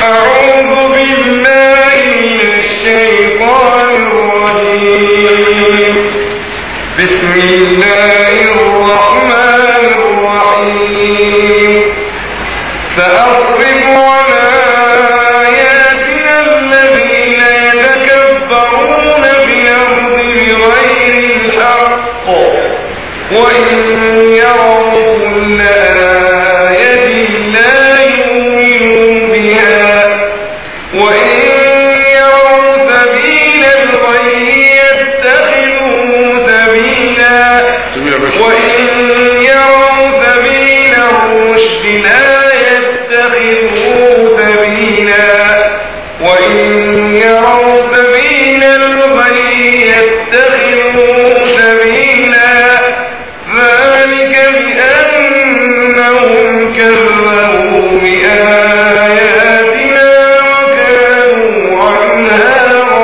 أعوذ بالله من الشيطان الرجيم بسم الله الرحمن الرحيم سأصرف عن آياتنا الذين يتكبرون في الأرض بغير الحق وإن يروا كل آية لا يؤمنوا بها وإن يروا سبيل الغي يتخذوه سبيلا وإن يروا سبيل الرشد لا يتخذوه سبيلا وإن يروا سبيل الغي يتخذوه سبيلا ذلك بأنهم كذبوا بآياتنا وكانوا عنها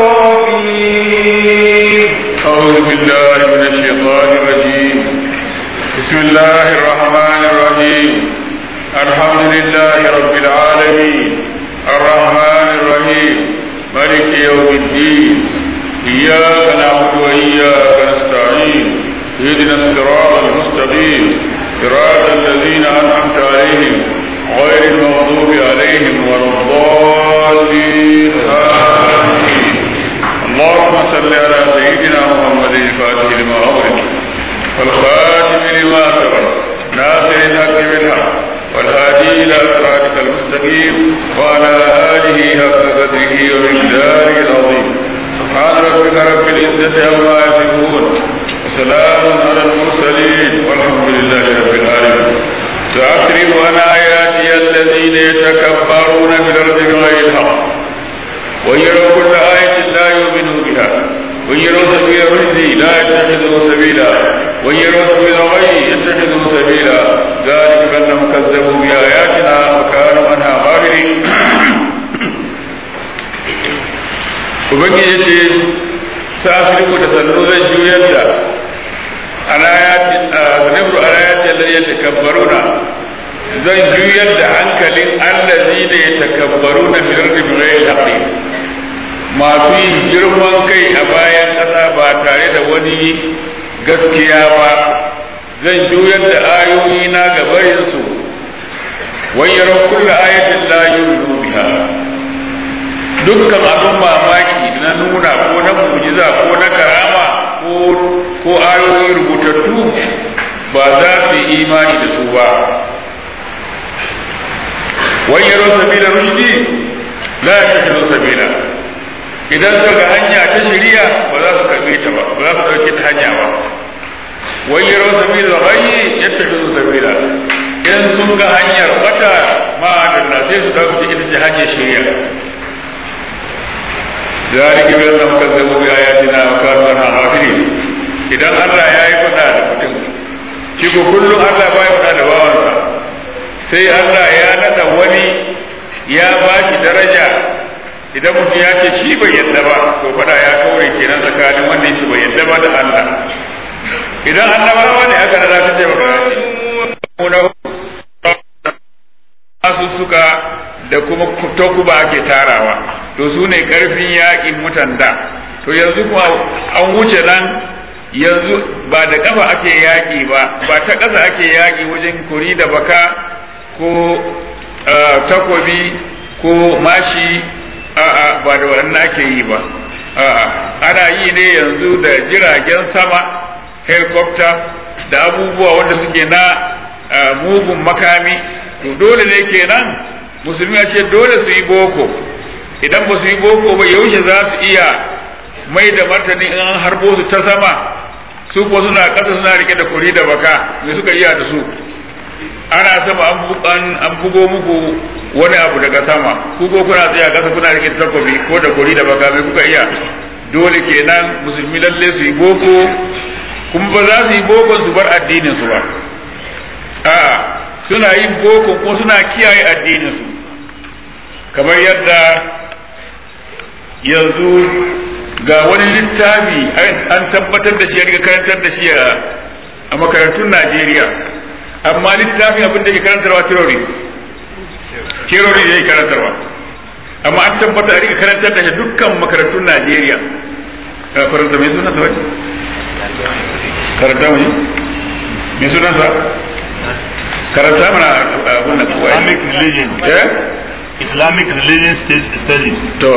غافلين أعوذ بالله من الشيطان الرجيم بسم الله الرحمن الرحيم الحمد لله رب العالمين الرحمن الرحيم ملك يوم الدين إياك نعبد وإياك نستعين اهدنا الصراط المستقيم صراط الذين أنعمت عليهم غير المغضوب عليهم ولا الضالين آمين اللهم صل على سيدنا محمد الفاتح لما أغلق والخاتم لما سبق ناصر الحق بالحق والهادي إلى صراطك المستقيم وعلى آله حق قدره ومقداره العظيم سبحان ربك رب العزة عما يصفون وسلام على المرسلين والحمد لله رب العالمين سأصرف عن آياتي الذين يتكبرون في الأرض بغير الحق ويروا كل آية لا يؤمنوا بها ويروا سبيل الرشد لا يتخذوا سبيلا ويروا سبيل الغي يتخذوا سبيلا ذلك بأنهم كذبوا بآياتنا وكانوا عنها غافلين Ubangiji ya ce, Sa'afiriku da sannu zan juyar da sanibru alayatin da ya takabbaruna zan juyar da hankalin allazi da ya takabbaru na biyar da biyar haƙi masu yin girman kai a bayan ƙasa ba tare da wani gaskiya ba zan juyar da ayoyi na gabarinsu wayyar kulla ayatin la yu'minu biha dukkan abin mamaki na nuna ko na mujiza ko na karama ko ko ayoyi rubutattu ba za su yi imani da su ba wayyaro sabila rushdi la yattakhidhu sabila idan suka ga hanya ta shari'a ba za su karbe ta ba ba za su dauke ta hanya ba wayyaro sabila ghayyi yattakhidhu sabila in sun ga hanyar wata ma da sai su dauke ita ce hanyar shari'a ذلك بأنهم كذبوا بآياتنا وكانوا عنها غافلين idan Allah ya yi faɗa da mutum shi ko kullum Allah ba ya faɗa da bawansa sai Allah ya nada wani ya ba shi daraja idan mutum ya ce shi bai yadda ba to faɗa ya kaure kenan tsakanin wanda yake bai yadda ba da Allah idan annabawa ne aka nada ta ce ba suka da kuma takuba ake tarawa to su ne karfin yaƙin mutan da to yanzu kuma an wuce nan yanzu ba da kafa ake yaƙi ba ba ta ƙasa ake yaƙi wajen kuri da baka ko takobi ko mashi a'a ba da waɗannan ake yi ba a'a ana yi ne yanzu da jiragen sama helicopter da abubuwa wanda suke na mugun makami to dole ne kenan musulmi a ce dole su yi boko idan ba su yi boko ba yaushe za su iya mai da martani in an harbo su ta sama su ko suna ƙasa suna rike da kuri da baka me suka iya da su ana sama an bugo muku wani abu daga sama ku ko kuna tsaya ƙasa kuna rike da takobi ko da kuri da baka me kuka iya dole kenan musulmi lalle su yi boko kuma ba za su yi boko su bar addinin su ba a'a suna yin boko ko suna kiyaye addinin su kamar yadda yanzu ga wani littafi an tabbatar da shi ya riga karantar da shi a makarantun Najeriya amma littafin abin da ke karantarwa terrorist terrorist yake karantarwa amma an tabbata a rika karantar da shi dukkan makarantun Najeriya karanta mai sunan sa wani karanta mu mai sunan sa karanta mana abun nan kuwa Islamic religion. eh Islamic religion studies. to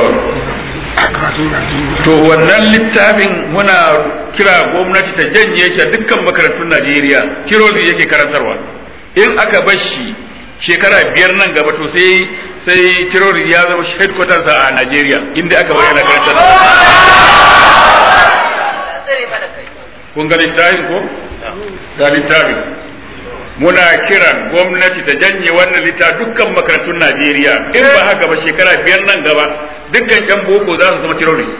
to wannan littafin muna kira gwamnati ta janye shi a dukkan makarantun Najeriya kirozi yake karantarwa in aka bar shi shekara biyar nan gaba to sai sai kirozi ya zama headquarters a Najeriya inda aka bayyana karantar kun ga littafin ko ga littafin muna kiran gwamnati ta janye wannan litta dukkan makarantun Najeriya in ba haka ba shekara biyar nan gaba dukkan yan boko za su zama terrorist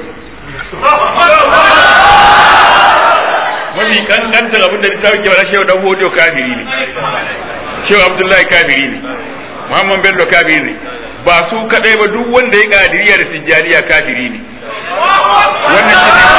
mafi kankantar abin da littafin ke bada shehu dan hodo kafiri ne shehu abdullahi kafiri ne muhammad bello kafiri ne ba su kadai ba duk wanda ya kadiriya da tijjaniya kafiri ne wannan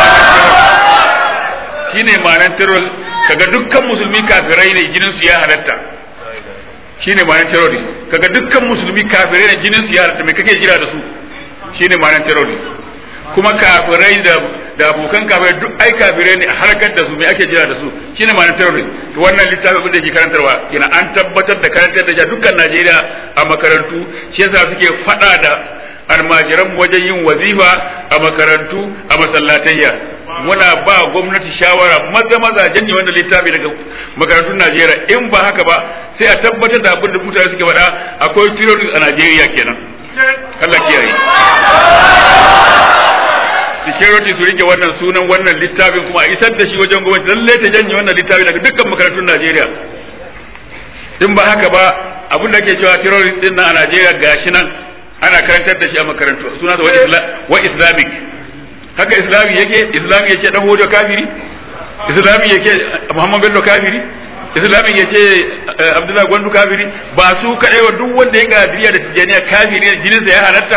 shine ma'anar terror kaga dukkan musulmi kafirai ne jinin su ya halatta shine ma'anar terrorist kaga dukkan musulmi kafirai ne jinin su ya halatta me kake jira da su shine ma'anar terrorist kuma kafirai da da abokan kafirai duk ai kafirai ne a harkar da su me ake jira da su shine ma'anar terrorist to wannan littafi abin da yake karantarwa kenan an tabbatar da karantar da dukkan Najeriya a makarantu shi yasa suke fada da almajiran wajen yin wazifa a makarantu a masallatayya muna ba gwamnati shawara maza maza janye wannan littafi daga makarantun Najeriya in ba haka ba sai a tabbatar da abin da mutane suke faɗa akwai terrorist a Najeriya kenan Allah kiyaye security su rike wannan sunan wannan littafin kuma a isar da shi wajen gwamnati lalle ta janye wannan littafi daga dukkan makarantun Najeriya in ba haka ba abin da ake cewa terrorist din nan a Najeriya gashi nan ana karantar da shi a makarantu suna wa islamic haka islami yake islami yake dan hojo kafiri islami yake muhammad bello kafiri islami yake abdullahi gwandu kafiri ba su kadai wa duk wanda ya gadiriya da tijaniya kafiri ne jininsa ya halatta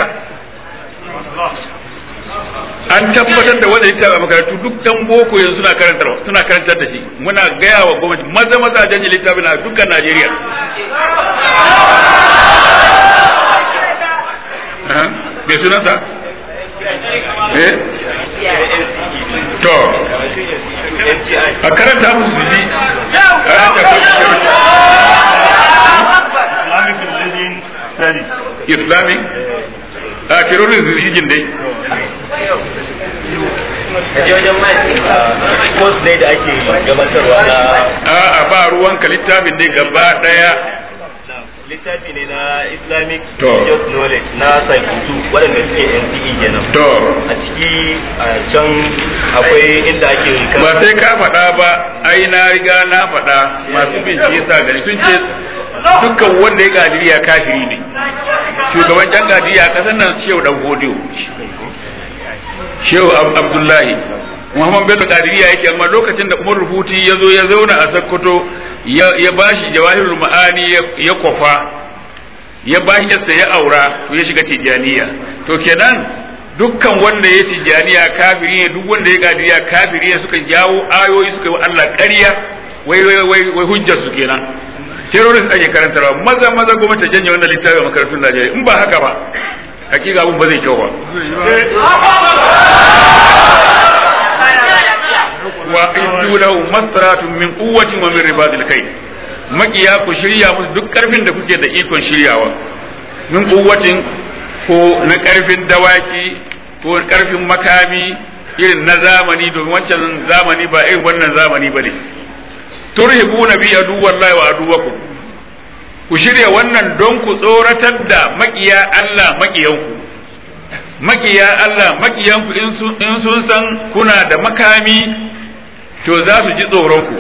an tabbatar da wanda littafi a makarantu duk dan boko yanzu suna karantar suna karantar da shi muna gaya wa gwamnati maza maza janye littafi na dukkan najeriya bai sunansa eh to a karanta musu su ji Islamic religion studies. islamic a terrorism religion dai je wajen mai course ne da ake gabatarwa na a ba ruwanka littafin dai gaba daya littafi ne na islamic To. religious knowledge na saifutu waɗanda suke NCE kenan to a ciki a can akwai inda ake ba sai ka faɗa ba ai na riga na faɗa masu bincike sa gani sun ce dukkan wanda ya gadiriya kafiri ne shugaban can gadiriya ƙasar nan shehu dan hodiyo shehu Ab- abdullahi muhammad bello gadiriya yake amma lokacin da umar rufuti ya zo ya zauna a sakkwato ya ya bashi jawahirul ma'ani ya- ya kwafa ya bashi yasta ya aura to ya shiga tijaniya to kenan dukkan wanda ya tijaniya kafiri ne duk wanda ya gadiriya kafiri ne suka jawo ayoyi suka yi wa Allah ƙarya wai wai wai wai hujjar su kenan terrorist ake karantarwa maza maza gwamnati ta janye wannan littafi a makarantun Najeriya in ba haka ba hakika abun ba zai kyau ba wa iddu lahu mastaratun min quwwatin wa min ribadil khayr makiya ku shirya musu duk karfin da kuke da ikon shiryawa min quwwatin ko na karfin dawaki ko karfin makami irin na zamani domin wancan zamani ba irin wannan zamani bane turhibuna bi aduwallahi wa aduwakum ku shirya wannan don ku tsoratar da makiya Allah makiyanku makiya Allah makiyanku in sun in sun san kuna da makami to za su ji tsoron ku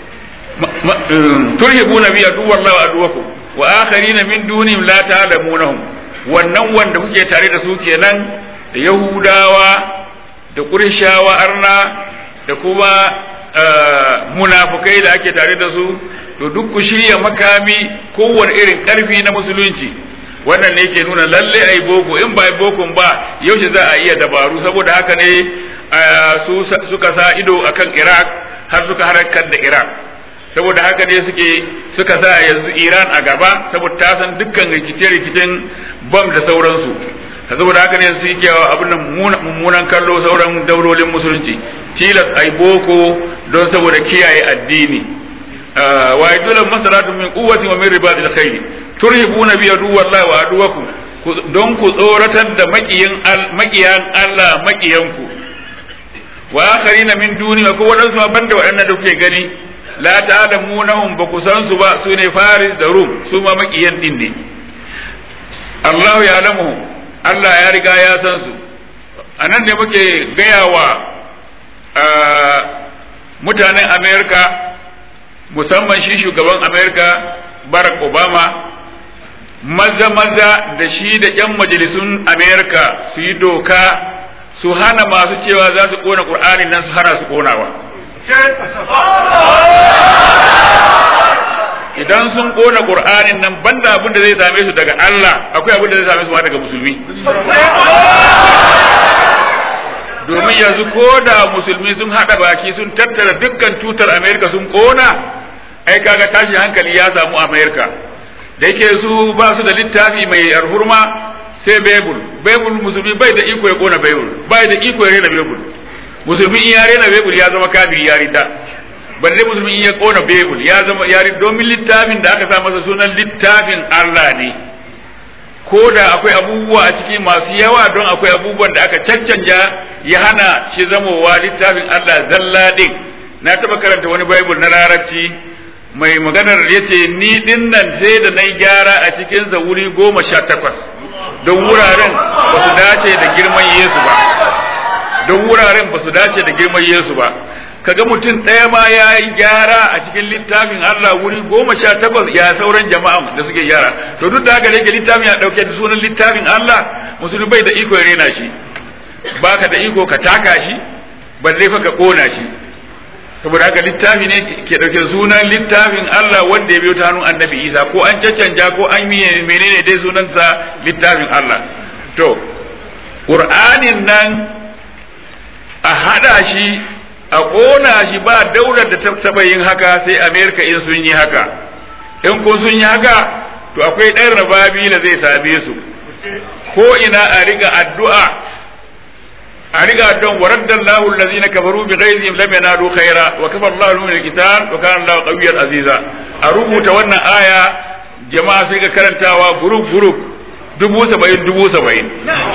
turhibuna bi aduwallahi wa aduwakum wa akharina min dunihim la ta'lamunahum wannan wanda kuke tare da su kenan da Yahudawa da Qurayshawa arna da kuma munafukai da ake tare da su to duk ku shirya makami kowane irin karfi na musulunci wannan ne ke nuna lalle ai boko in ba ai bokon ba yaushe za a iya dabaru saboda haka ne su suka sa ido akan Iraq har suka harakar da Iraq saboda haka ne suke suka sa yanzu Iran a gaba saboda ta san dukkan rikice-rikicen bam da sauransu saboda haka ne su yi kyawa abin nan mummunan kallo sauran daulolin musulunci tilas ai boko don saboda kiyaye addini wa yadulan masalatun min quwwati wa min ribatil khayr turhibuna bi aduwallahi wa aduwakum don ku tsoratar da makiyin makiyan Allah makiyanku wa akharina min duni ko wadansu banda waɗannan da kuke gani la ta'lamunahum ba ku san su ba su ne faris da rum su ma makiyan din ne Allah ya alamu Allah ya riga ya san su anan ne muke gaya wa mutanen Amerika musamman shi shugaban Amerika Barack Obama maza maza da shi da 'yan majalisun Amerika su yi doka su hana masu cewa za su kona Qur'ani nan su hana su konawa idan sun kona Qur'anin nan banda abin da zai same su daga Allah akwai abin da zai same su ma daga musulmi domin yanzu ko da musulmi sun haɗa baki sun tattara dukkan tutar Amerika sun kona ai kaga tashi hankali ya samu Amerika da yake su ba su da littafi mai arhurma sai Bible Bible musulmi bai da iko ya kona Bible bai da iko ya rena Bible musulmi in ya rena Bible ya zama kafiri ya rida balle musulmi in ya kona Bible ya zama ya rida domin littafin da aka sa masa sunan littafin Allah ne ko da akwai abubuwa a ciki masu yawa don akwai abubuwan da aka caccanja ya hana shi zamowa littafin Allah zalla din na taba karanta wani Bible na larabci mai maganar ya ce ni din nan sai da na gyara a cikinsa wuri goma sha takwas don wuraren ba su dace da girman Yesu ba don wuraren ba su dace da girman Yesu ba kaga mutum ɗaya ma ya yi gyara a cikin littafin Allah wuri goma sha takwas ya sauran jama'a da suke gyara to duk da haka yake littafin ya ɗauke da sunan littafin Allah musulmi bai da iko ya rena shi baka da iko ka taka shi balle fa ka kona shi saboda haka littafi ne ke ɗauke sunan littafin Allah wanda ya biyo ta hannun annabi Isa ko an caccanja ko an yi menene dai sunansa littafin Allah to Qur'anin nan a hada shi a ƙona shi ba daular da ta taɓa yin haka sai Amerika in sun yi haka in ko sun yi haka to akwai ɗan rababi da zai same su ko ina a riga addu'a a riga don waradda Allahu allazina kafaru bi ghaizihim lam yanalu khaira wa kafa Allahu min alqital wa kana Allahu qawiyyan aziza a rubuta wannan aya jama'a sai ga karantawa group group dubu saba'in dubu saba'in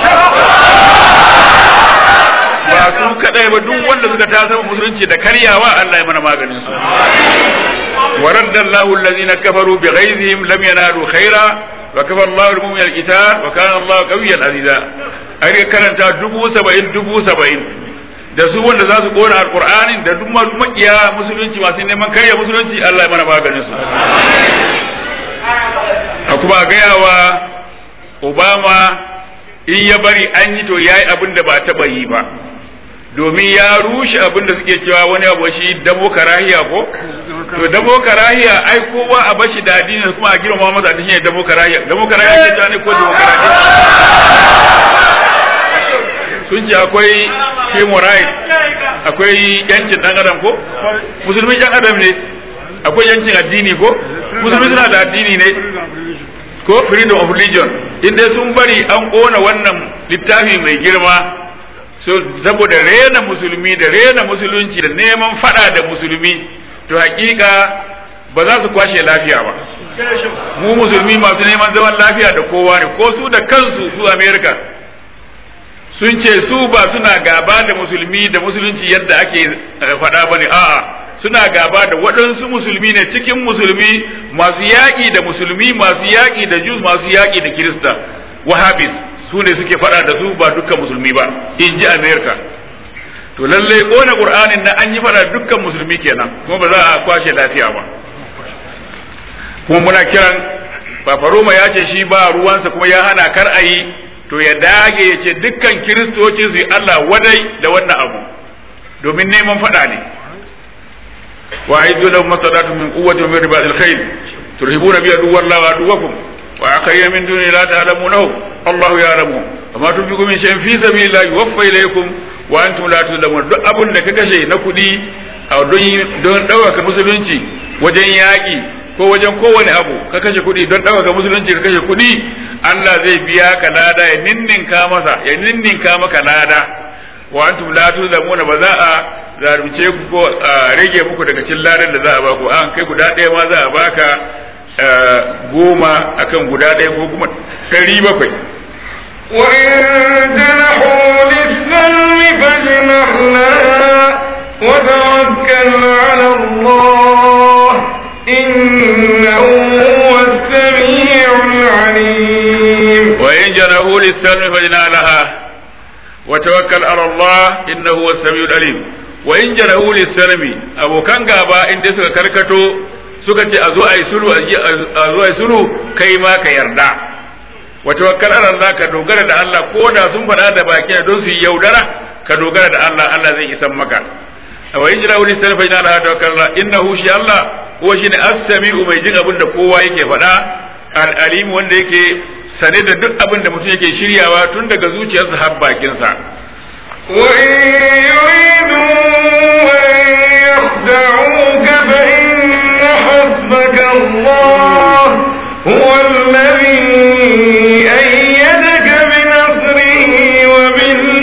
ba su kadai ba duk wanda suka ta musulunci da karyawa Allah ya mana maganin su waradda Allahu allazina kafaru bi ghaizihim lam yanalu khaira wa kafa Allahu al-mu'minina al-qital wa kana Allahu qawiyyan aziza ai karanta dubu saba'in dubu saba'in da su wanda za su kona alkur'anin da duk masu makiya musulunci masu neman karya musulunci Allah ya mana maganin su a kuma gaya wa Obama in ya bari an yi to yayi abin da ba taɓa yi ba domin ya rushe abin da suke cewa wani abu shi damo karahiya ko to damo karahiya ai kowa a bashi da addini kuma a girma masa addini ne damo karahiya damo karahiya ke cewa ne ko damo karahiya sun ce akwai human right akwai yancin dan adam ko musulmi yan adam ne akwai yancin addini ko musulmi suna da addini ne ko freedom of religion inda sun bari an kona wannan littafi mai girma so saboda rena musulmi da rena musulunci da neman fada da musulmi to hakika ba za su kwashe lafiya ba mu musulmi masu neman zaman lafiya da kowa ne ko su da kansu su america sun ce su ba suna gaba da musulmi da musulunci yadda ake faɗa ba ne a'a suna gaba da waɗansu musulmi ne cikin musulmi masu yaƙi da musulmi masu yaƙi da jus masu yaƙi da kirista wahabis su ne suke faɗa da su ba dukkan musulmi ba in ji amerika to lallai ƙona ƙur'anin na an yi faɗa dukkan musulmi kenan kuma ba za a kwashe lafiya ba kuma muna kiran Fafaroma ya ce shi ba ruwansa kuma ya hana kar a yi to ya dage ya ce dukkan kiristoci su yi Allah wadai da wannan abu domin neman faɗa ne wa aidu lahum masadatu min quwwati min ribatil khayl turhibuna bi aduwwallahi wa aduwwakum wa akhayyina min duni la ta'lamunahu Allahu ya'lamu wa ma tunfiqu min shay'in fi sabilillahi yuwaffa ilaykum wa antum la tuzlamun duk abun da ka kashe na kuɗi a don don ɗaukaka musulunci wajen yaƙi ko wajen kowane abu ka kashe kuɗi don ɗaukaka musulunci ka kashe kuɗi Allah zai biya ka lada ya ninninka masa ya ninninka maka lada wa antum la tuzlamuna ba za a zalunce ku ko a rage muku daga cikin ladan da za a baku an kai guda ɗaya ma za a baka goma akan guda ɗaya ko kuma ɗari bakwai وإن جنحوا للسلم فاجنح لها وتوكل على الله إنه هو السميع العليم وإن جنحوا للسلم فاجنح لها وتوكل على الله إنه هو السميع العليم وإن جنحوا للسلم أبو كان غابا إن suka karkato suka ce a zo a yi sulhu a zo a yi sulhu kai ma ka yarda wa tawakkal ala Allah ka dogara da Allah ko da sun faɗa da baki don su yi yaudara ka dogara da Allah Allah zai isan maka wa in jira wani sarfa ina Allah tawakkal Allah innahu shi Allah ko shi ne as-sami'u mai jin abin da kowa yake faɗa al-alim wanda yake sane da duk abin da mutum yake shiryawa tun daga zuciyarsa har bakinsa وإن يريدوا أن يخدعوك فإن حسبك الله هو الذي أيدك بنصره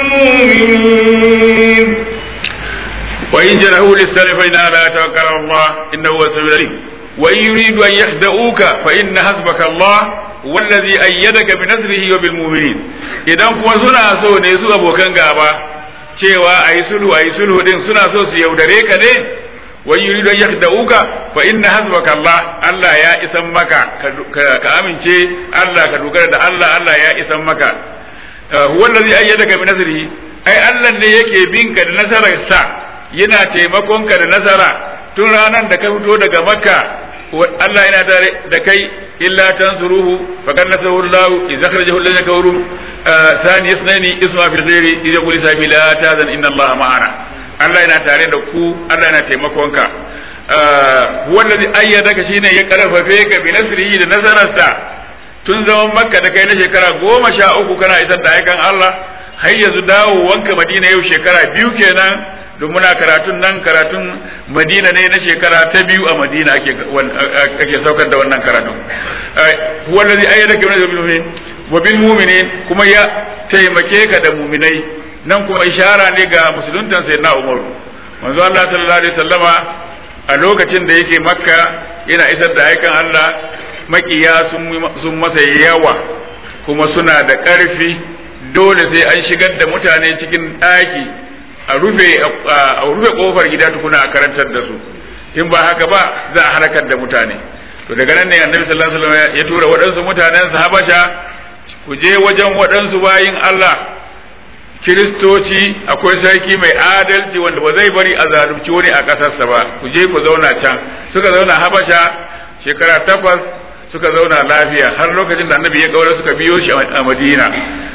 وبالمؤمنين وإن جنحوا للسلف فإن لا توكل على الله إنه هو السميع العليم وإن يريدوا أن يخدعوك فإن حسبك الله والذي أيدك بنصره وبالمؤمنين idan kuma suna so ne su abokan gaba cewa a yi sulhu a yi sulhu din suna so su yaudare ka ne wa yuridu an yakhda'uka fa inna hasbaka Allah Allah ya isan maka ka amince Allah ka dogara da Allah Allah ya isan maka huwa allazi ayyadaka bi nasrihi ai Allah ne yake binka da nasarar sa yana taimakon ka da nasara tun ranar da ka fito daga Makka Allah yana tare da kai illa tansuruhu faqad nasarahu Allah idza kharajahu alladhina kafaru ثاني اثنين اسمع في الخير إذا يقول سامي لا تاذن إن الله معنا Allah yana tare da ku Allah yana taimakonka wanda zai ayyada ka shine ya karfafe ka bi nasrihi da nasararsa tun zaman makka da kai na shekara goma sha uku kana isar da aikan Allah har yanzu dawo wanka madina yau shekara biyu kenan don muna karatun nan karatun madina ne na shekara ta biyu a madina ake ake saukar da wannan karatun wanda zai ayyada ka bi nasrihi wa bil mu'minin kuma ya taimake ka da mu'minai nan kuma ishara ne ga musuluntan sayyidina Umar manzo Allah sallallahu alaihi wasallama a lokacin da yake makka yana isar da aikan Allah makiya sun masa yawa kuma suna da ƙarfi dole sai an shigar da mutane cikin ɗaki a rufe a rufe kofar gida tukuna a karantar da su in ba haka ba za a halakar da mutane to daga nan ne annabi sallallahu alaihi wasallam ya tura waɗansu mutanen sa habasha ku je wajen waɗansu bayin Allah kiristoci akwai sarki mai adalci wanda ba zai bari a zalunci wani a ƙasarsa ba ku je ku zauna can suka zauna habasha shekara takwas suka zauna lafiya har lokacin da annabi ya kaura suka biyo shi a madina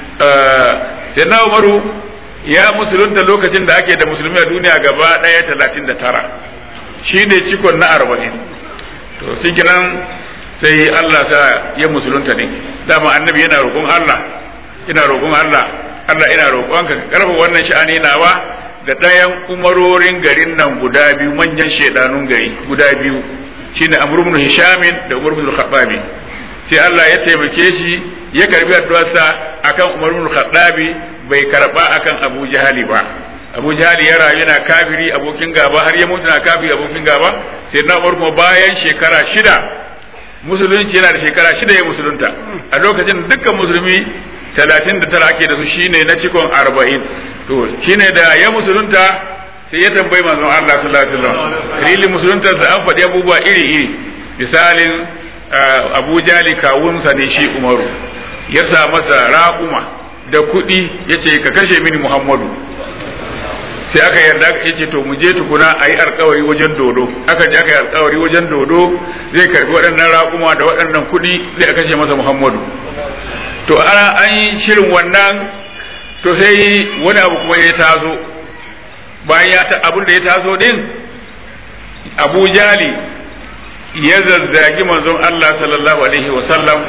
sai na umaru ya musulunta lokacin da ake da musulmi a duniya gaba ɗaya talatin da tara shi ne cikon na arba'in to sun kinan sai allah sa ya musulunta ne dama annabi yana roƙon allah ina roƙon allah allah ina roƙonka ka karfa wannan sha'ani nawa da ɗayan umarorin garin nan guda biyu manyan shaidanun gari guda biyu shine amr ibn hisham da umar ibn khattabi sai Allah ya taimake shi ya karbi addu'arsa akan umar ibn khattabi bai karba akan abu jahali ba abu jahali ya rayu yana kafiri abokin gaba har ya mutu na kafiri abokin gaba sai na umar kuma bayan shekara shida musulunci yana da shekara shida ya musulunta a lokacin dukkan musulmi talatin da tara ake da su shine na cikon arba'in to shine da ya musulunta sai ya tambayi manzon Allah sallallahu alaihi wasallam dalilin musuluntar sa an faɗi abubuwa iri iri misalin Abu Jali kawunsa ne shi Umaru ya sa masa raƙuma da kuɗi ya ce ka kashe mini Muhammadu sai aka yarda ya ce to mu je tukuna a yi alkawari wajen dodo aka je aka yi alkawari wajen dodo zai karbi waɗannan raƙuma da waɗannan kuɗi zai kashe masa Muhammadu to ana an yi shirin wannan to sai wani abu kuma ya tazo bayan ya ta abin da ya taso din abu jali ya zazzagi manzon Allah sallallahu alaihi wasallam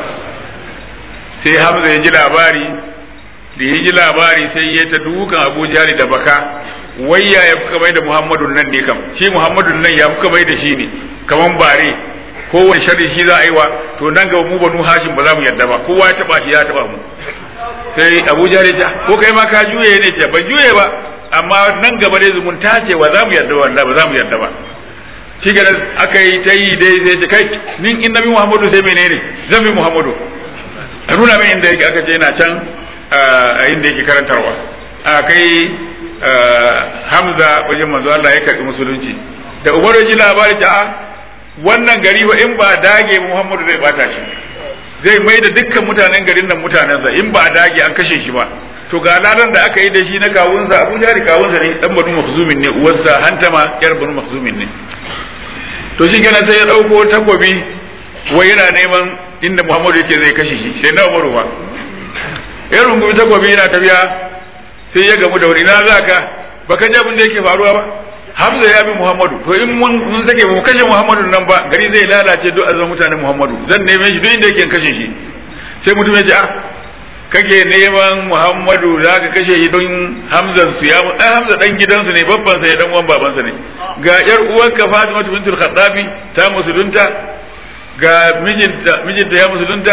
sai hamza ya ji labari da ya ji labari sai ya ta dukan abu jali da baka wayya ya fuka mai da muhammadun nan ne kam shi muhammadun nan ya fuka mai da shi ne kaman bare kowane sharri shi za a yi wa to nan gaba mu banu hashim ba za mu yarda ba kowa ya taba shi ya taba mu sai Abu Jahl ya ce ko kai ma ka juye ne ce ban juye ba amma nan gaba dai zumunta ce wa za mu yarda wallahi ba za mu yarda ba shi ga aka yi ta yi dai sai ce kai nin in nabi Muhammadu sai menene zan bi Muhammadu a nuna min inda yake aka ce yana can a inda yake karantarwa a kai Hamza wajen manzo Allah ya karbi musulunci da Umar ya ji labari ta a wannan gari ba in ba dage Muhammadu zai bata shi zai mai da dukkan mutanen garin nan mutanensa in ba dage an kashe shi ba to ga ladan da aka yi da shi na kawunsa Abu Jari kawunsa ne dan Banu Makhzumin ne uwarsa Hantama yar Banu Makhzumin ne to shi kenan sai ya dauko takobi wai yana neman inda Muhammadu yake zai kashe shi sai na Umaru ba ya rungumi takobi yana tafiya sai ya gamu da wani na zaka baka ji abin da yake faruwa ba Hamza ya bi Muhammadu to in mun mun sake mu kashe Muhammadu nan ba gari zai lalace duk azan mutanen Muhammadu zan neme shi duk inda yake kashe shi sai mutum ya ce ah kake neman Muhammadu za ka kashe shi don Hamzan su ya dan Hamza dan gidansu ne babban sa ya dan uwan babansa ne ga yar uwarka Fatima bintul Khattabi ta musulunta ga mijinta mijinta ya musulunta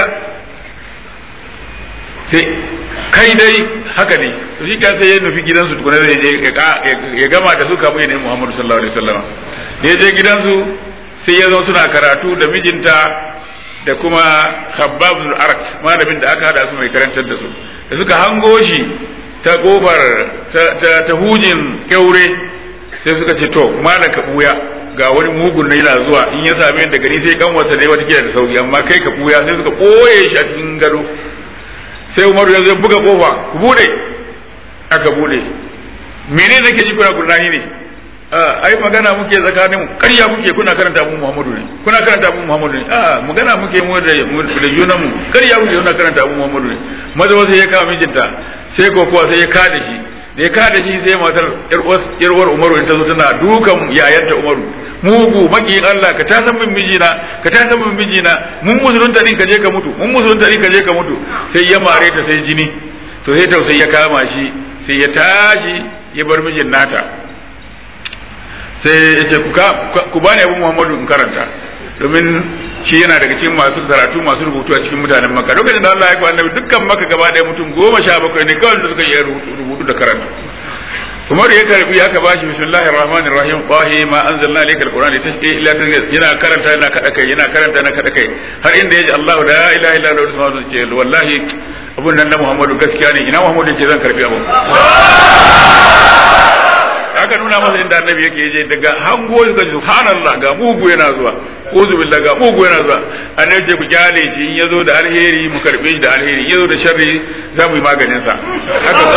sai kai dai haka ne to shi sai ya nufi gidansu tukuna zai je ya gama da su kamun ya nemi Muhammadu sallallahu alaihi wasallam da ya je gidansu sai ya zo suna karatu da mijinta da kuma Khabbab bin Arat malamin da aka hada su mai karantar da su da suka hango shi ta kofar ta hujin kyaure sai suka ce to malaka buya ga wani mugun na yana zuwa in ya same da gari sai kanwarsa ne wata da sauki amma kai ka buya sai suka boye shi a cikin gado sai umaru ya zai buga kofa ku bude aka bude mene nake ji kuna gurnani ne ai magana muke tsakanin mu ƙarya muke kuna karanta abu Muhammadu ne kuna karanta abu Muhammadu ne a magana muke mu da da junan mu ƙarya muke kuna karanta abu Muhammadu ne maza wasu ya kama mijinta sai kokowa sai ya kada shi da ya kada shi sai matar yarwar Umaru in ta zo tana dukan yayanta Umaru mugu makiyin Allah ka ta san min mijina ka ta san min mijina mun musulunta din ka je ka mutu mun musulunta din ka je ka mutu sai ya mare ta sai jini to sai tausayi ya kama shi sai ya tashi ya bar mijin nata sai ya ce ku bani abu Muhammadu in karanta domin shi yana daga cikin masu karatu masu rubutu a cikin mutanen Makka lokacin da Allah ya kwa annabi dukkan Makka gaba ɗaya mutum goma sha bakwai ne kawai da suka yi rubutu da karatu Umar ya karbi aka bashi bismillahir rahmanir rahim qahi ma anzalna ilayka alqur'ana litashqi illa yana karanta yana kada kai yana karanta yana kada kai har inda yaji Allahu la ilaha illa huwa subhanahu ce wallahi abun nan na Muhammadu gaskiya ne ina Muhammadu yake zan karbi abu aka nuna masa inda annabi yake yaje daga hango ga subhanallah ga mugu yana zuwa uzu billah ga mugu yana zuwa annabi ce ku kyale shi in yazo da alheri mu karbe shi da alheri in yazo da sharri za mu yi maganin sa haka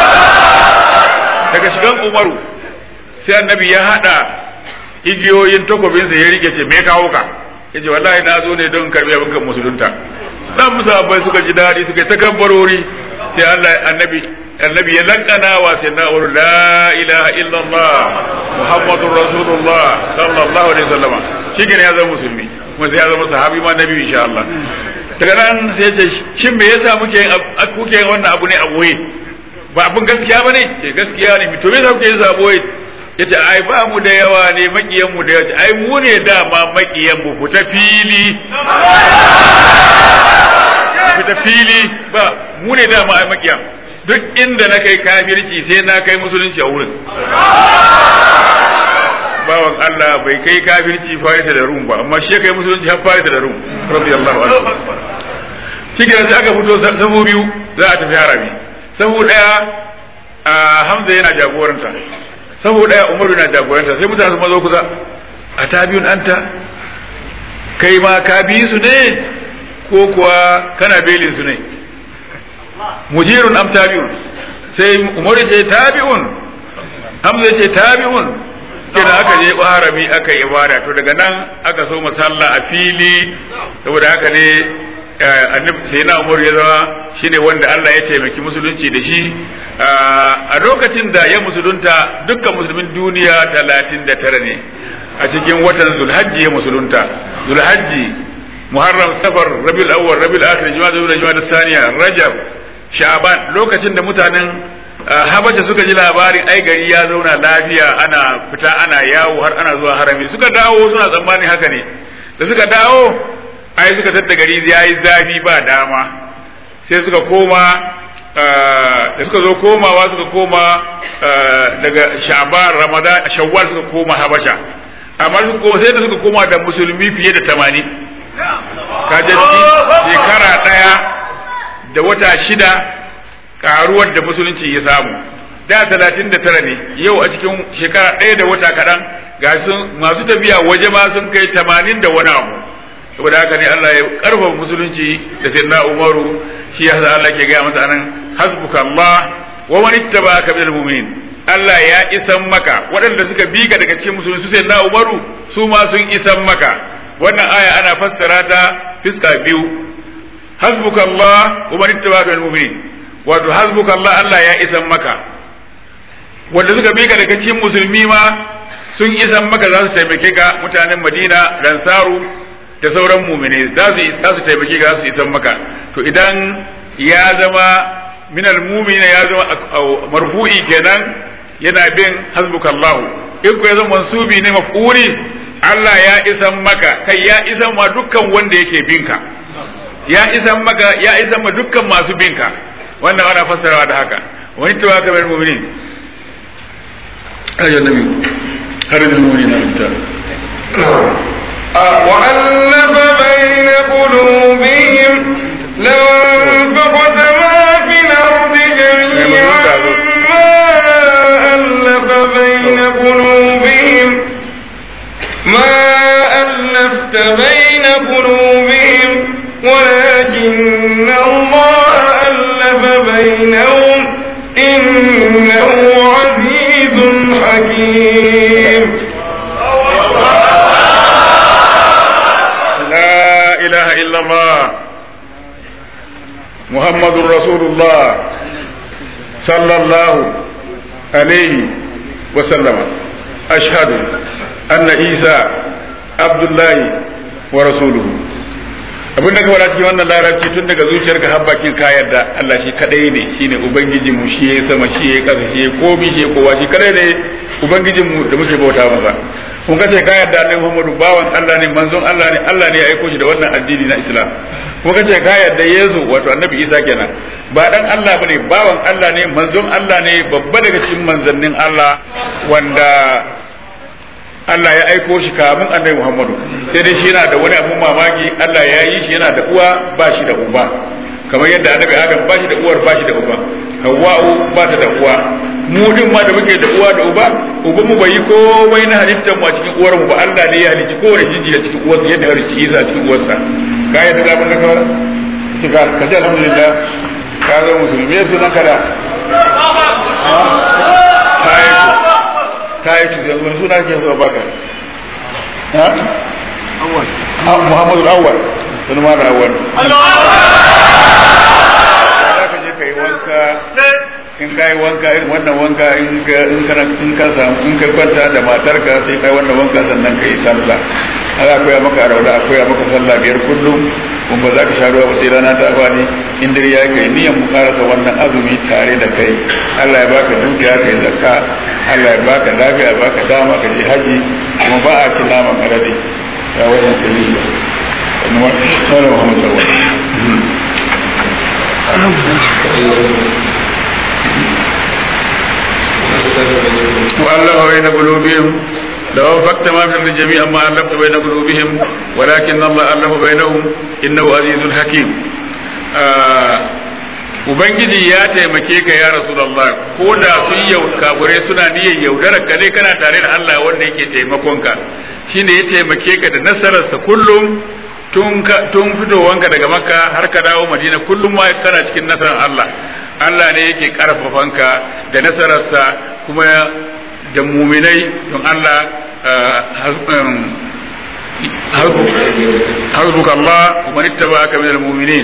daga shigan umaru sai annabi ya hada igiyoyin takobinsa ya rike ce me kawo ka ya ce wallahi na zo ne don karbi abin kan musulunta dan musabbai suka ji dadi suka ta kabbarori sai Allah annabi annabi ya lankana wa sai na la ilaha illallah muhammadur rasulullah sallallahu alaihi wasallam shi ne ya zama musulmi kuma sai ya zama sahabi ma nabi insha Allah daga nan sai ya ce shin me yasa muke kuke wannan abu ne a boye ba abin gaskiya ba ne ce gaskiya ne to me za ku yi sabo ya ce ai ba mu da yawa ne makiyan mu da yawa ai mu ne dama makiyan mu fita fili fita fili ba mu ne dama ai makiyan duk inda na kai kafirci sai na kai musulunci a wurin bawan Allah bai kai kafirci farita da rum ba amma shi ya kai musulunci har farita da rum radiyallahu anhu shi sai aka fito sabu biyu za a tafi harabi sahu daya a hamza yana jagoranta sahu daya umaru yana jagoranta sai mutane su mazo kusa a tabiyun anta kai ma ka bi su ne ko kuwa kana belin su ne mujirun am tabi'un sai umaru ce tabi'un hamza ce tabi'un kina aka je harami aka yi ibada to daga nan aka so masalla a fili saboda haka ne annabi sai na umar ya zama shine wanda Allah ya taimaki musulunci da shi a lokacin da ya musulunta dukkan musulmin duniya talatin da tara ne a cikin watan zulhajji ya musulunta zulhajji muharram safar rabiul awwal rabiul akhir juma'a da juma'a saniya rajab sha'ban lokacin da mutanen habasha suka ji labarin ai gari ya zauna lafiya ana fita ana yawo har ana zuwa harami suka dawo suna tsammanin haka ne da suka dawo ai suka tadda gari yayi zafi ba dama sai suka koma da suka zo komawa suka koma daga sha'ban ramadan shawwal suka koma habasha amma suka koma sai da suka koma da musulmi fiye da tamanin kaje shekara daya da wata shida karuwar da musulunci ya samu da talatin da tara ne yau a cikin shekara ɗaya da wata kaɗan ga sun masu tafiya waje ma sun kai tamanin da wani abu saboda haka ne Allah ya karfafa musulunci da sayyidina Umaru shi ya sa Allah ke gaya masa anan hasbuka Allah wa man ittaba'aka minal mu'minin Allah ya isan maka waɗanda suka bi ka daga cikin musulunci su sayyidina Umaru su ma sun isan maka wannan aya ana fassara ta fiska biyu hasbuka Allah wa man ittaba'aka minal mu'minin wato hasbuka Allah Allah ya isan maka wanda suka bi ka daga cikin musulmi ma sun isan maka za su taimake ka mutanen Madina Ransaru da sauran mumine za su za su taimake ka za su isan maka to idan ya zama minal mumina ya zama marfu'i kenan yana bin hasbukallahu in ku ya zama mansubi ne maf'uli Allah ya isan maka kai ya isan ma dukkan wanda yake binka ya isan maka ya isan ma dukkan masu binka wannan ana fassarawa da haka wani tawaka bil mu'minin ayyuhan nabi har da mu'minina ta وألف بين قلوبهم لو انفقت ما في الأرض جميعا ما ألف بين قلوبهم ما ألفت بين قلوبهم ولكن الله ألف بينهم إنه عزيز حكيم لا إله إلا الله محمد رسول الله صلى الله عليه وسلم أشهد أن عيسى عبد الله ورسوله abin da ka fara cikin wannan larabci tun daga zuciyarka har bakin ka yarda Allah shi kadai ne shine ubangijin mu shi ya sama shi ya kasa shi ya komi shi ya kowa shi kadai ne ubangijin mu da muke bauta masa kun ka ce ka yarda Annabi Muhammadu bawan Allah ne manzon Allah ne Allah ne ya aiko shi da wannan addini na Islam kun ka ce ka yarda Yesu wato Annabi Isa kenan ba dan Allah bane bawan Allah ne manzon Allah ne babba daga cikin manzannin Allah wanda Allah ya aiko shi kamun annabi Muhammadu sai dai shi yana da wani abun mamaki Allah ya yi shi yana da uwa ba shi da uba kamar yadda annabi Adam ba shi da uwar ba shi da uba Hawwa'u ba ta da uwa mu din ma da muke da uwa da uba uban mu bai yi komai na halittar mu a cikin uwar mu ba Allah ne ya halicci kowane jinji a cikin uwarsa yadda ya halicci Isa a cikin uwarsa ka yadda da mun kawai ka ka ji alhamdulillah ka ga musulmi sunan kada ka yi tuzi yanzu suna ke zuwa baka ha muhammadu awwal sunu ma da awwal za ka je ka yi wanka in ka yi wanka irin wannan wanka in ka in kana in ka samu in ka kwanta da matarka sai kai wannan wanka sannan ka yi sallah haka koya maka arauna a koya maka sallah biyar kullum kun ba za ka sha ruwa ba sai rana ta bani in dare ya kai niyan mu karasa wannan azumi tare da kai Allah ya baka dukiya kai zakka Allah ya baka lafiya ya baka dama ka je haji kuma ba a ci naman alade ya wannan dalili wannan Muhammad sallallahu وألف بين قلوبهم لو أنفقت ما في الأرض جميعا ما ألفت بين قلوبهم ولكن الله ألف بينهم إنه عزيز حكيم Ubangiji ya taimake ka ya Rasulullah ko da sun yau kafirai suna niyyar yaudarar ka dai kana tare da Allah wanda yake taimakon ka shine ya taimake ka da nasararsa kullum tun tun fitowanka daga Makka har ka dawo Madina kullum ma kana cikin nasarar Allah Allah ne yake karfafanka da nasararsa kuma da muminai don Allah hasbuka Allah wa man ittaba'aka minal mu'minin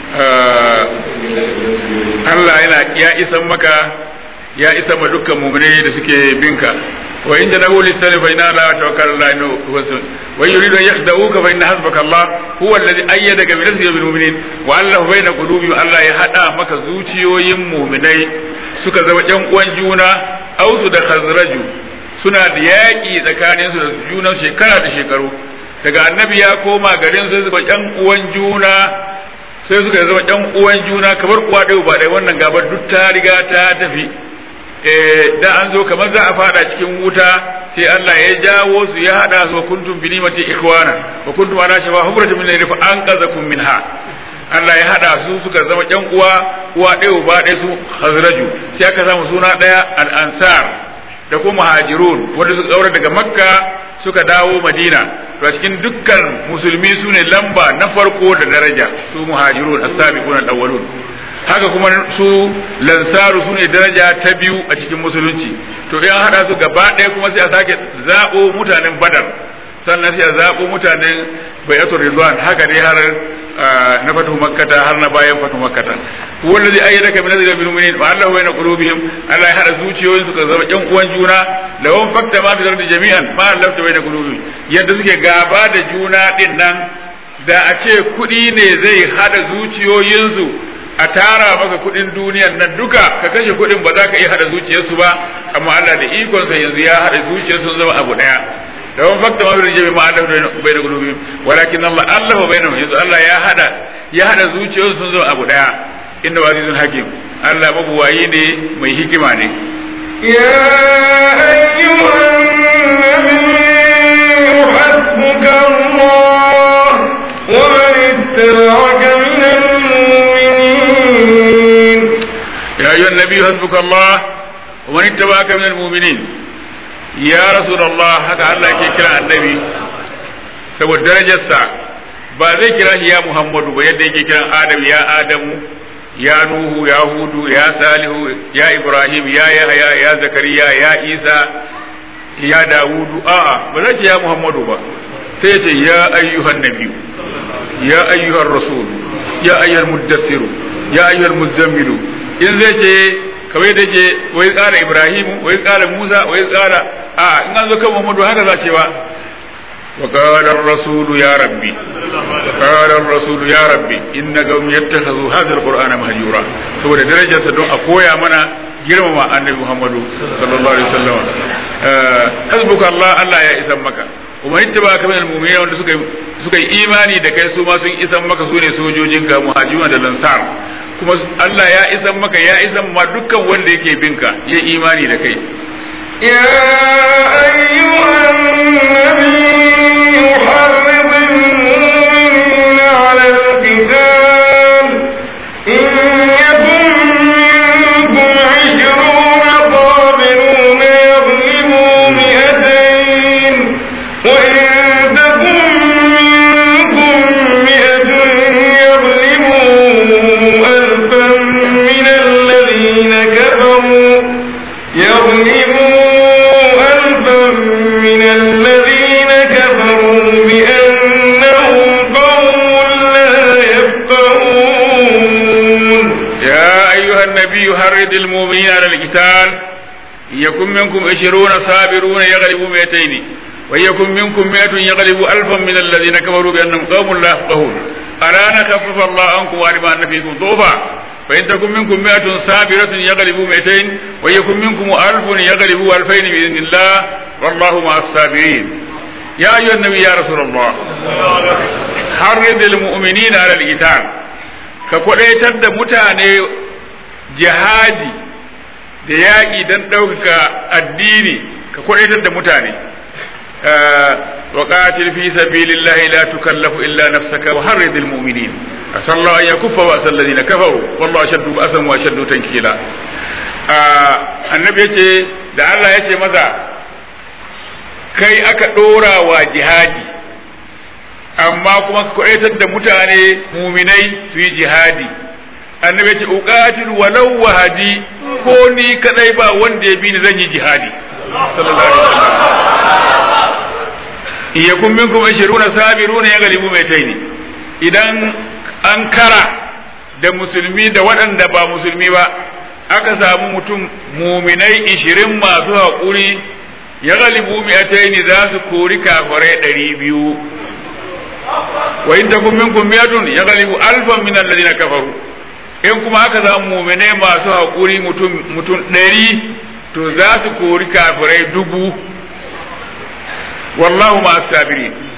Allah yana ya isan maka ya isa ma dukkan mu'minai da suke binka wa in janahu lisani fa inna la tawakkal ala Allah wa yuridu an yakhda'uka fa inna hasbaka Allah huwa alladhi ayyadaka bi nasrihi bil mu'minin wa allafa baina qulubihim Allah ya hada maka zuciyoyin mu'minai suka zama ƴan uwan juna ausu da khazraju suna da yaƙi tsakaninsu da junan shekara da shekaru daga annabi ya koma garin sai suka yan uwan juna sai suka zama yan uwan juna kamar uwa ɗaya ba ɗaya wannan gabar duk ta riga ta tafi da an zo kamar za a fada cikin wuta sai Allah ya jawo su ya hada su kuntum bi nimati ikhwana wa kuntum ala shafa hubratin min fa an qazakum minha Allah ya hada su suka zama yan uwa uwa ɗaya uba ɗaya su Khazraju sai aka samu suna ɗaya al-Ansar da kuma Muhajirun wanda suka daura daga Makka suka dawo Madina to a cikin dukkan musulmi su ne lamba na farko da daraja su Muhajirun as-sabiqun al-awwalun haka kuma su lansaru su ne daraja ta biyu a cikin musulunci to in hada su gaba ɗaya kuma sai a sake zaɓo mutanen Badar sannan sai a zaɓo mutanen Bai'atul Ridwan haka ne har na fatu makkata har na bayan fatu makkata wanda zai ayyana ka minazil bil mu'minin wa Allah bayna qulubihim Allah ya hada zuciyoyin su ka zama ƴan uwan juna da wan fakta ma bi jami'an ma Allah ta bayna qulubihim yadda suke gaba da juna din nan da a ce kuɗi ne zai hada zuciyoyinsu a tara maka kuɗin duniyar nan duka ka kashe kuɗin ba za ka iya hada zuciyarsu ba amma Allah da ikonsa yanzu ya hada zuciyarsu zama abu daya لو فكت ما بالجميع ما ألف بين قلوبهم ولكن الله ألف بينهم يقول الله يا هذا يا هذا زوجي سنزو أبو داع إنه عزيز حكيم الله مبوائي ne mai hikima ne يا أيها النبي حسبك الله ومن اتبعك من المؤمنين يا أيها النبي حسبك الله ومن اتبعك من المؤمنين ya rasulullah haka Allah ke kira annabi saboda darajarsa ba zai kira shi ya muhammadu ba yadda yake kiran adam ya adamu ya nuhu ya hudu ya salihu ya ibrahim ya yahya ya zakariya ya isa ya dawudu a'a ba zai ce ya muhammadu ba sai ya ce ya ayyuhan nabiyu ya ayyuhan rasul ya ayyuhal muddassiru ya ayyuhal muzammilu in zai ce kawai da ke wai tsara ibrahimu wai tsara musa wai tsara a in an zo kan muhammadu haka za ce ba wa qala ar-rasulu ya rabbi wa qala ar-rasulu ya rabbi inna qawmi yattakhadhu hadha al-qur'ana mahjura saboda darajarsa don a koya mana girmama annabi muhammadu sallallahu alaihi wasallam hasbuka allah allah ya isan maka kuma ittaba ka min al-mu'minin wanda suka suka yi imani da kai su ma sun isan maka su ne sojojinka muhajirun da lansar kuma Allah ya isan maka ya isan ma dukkan wanda yake binka ya imani da kai يا أيها النبي حرض المؤمنين على القتال إن يكن منكم عشرون صابرون يغلبوا مئتين وإن تكن منكم مئة يغلبوا ألفا من الذين كفروا يغلبوا ألفا من الذين كفروا بأنهم قوم لا يفقهون يا أيها النبي حرض المؤمنين على القتال إن يكن منكم عشرون صابرون يغلبوا مئتين وإن يكن منكم مئة يغلبوا ألفا من الذين كفروا بأنهم قوم لا يفقهون ألا نخفف الله عنكم وعلم أن فيكم ضعفا فإن تكن منكم مئة صابرة يغلبوا مئتين ويكن منكم ألف يغلبوا ألفين بإذن الله والله مع الصابرين يا أيها النبي يا رسول الله حرض المؤمنين على القتال كقوليتر da mutane jihadi da yaƙi don ɗaukaka addini ka kwaɗaitar da mutane wa qatil fi sabilillahi la tukallafu illa nafsaka wa harridil mu'minin asallahu an yakuffa wa asal ladina kafaru wallahu ashaddu ba'san wa ashaddu tankila annabi yace da Allah yace masa kai aka ɗora wa jihadi amma kuma ka kwaɗaitar da mutane muminai su yi jihadi annabi ce uqatil walau wahadi ko ni kadai ba wanda ya bi ni zan yi jihadi sallallahu alaihi wasallam in yakun minkum 20 sabiruna yaghlibu maitaini idan an kara da musulmi da waɗanda ba musulmi ba aka samu mutum muminai 20 masu haƙuri ya galibu mi'ataini za su kori kafirai 200 wa in takum minkum mi'atun ya galibu alfan min alladhina kafaru in kuma aka samu muminai masu haƙuri mutum mutum ɗari to za su kori kafirai dubu wallahu ma sabiri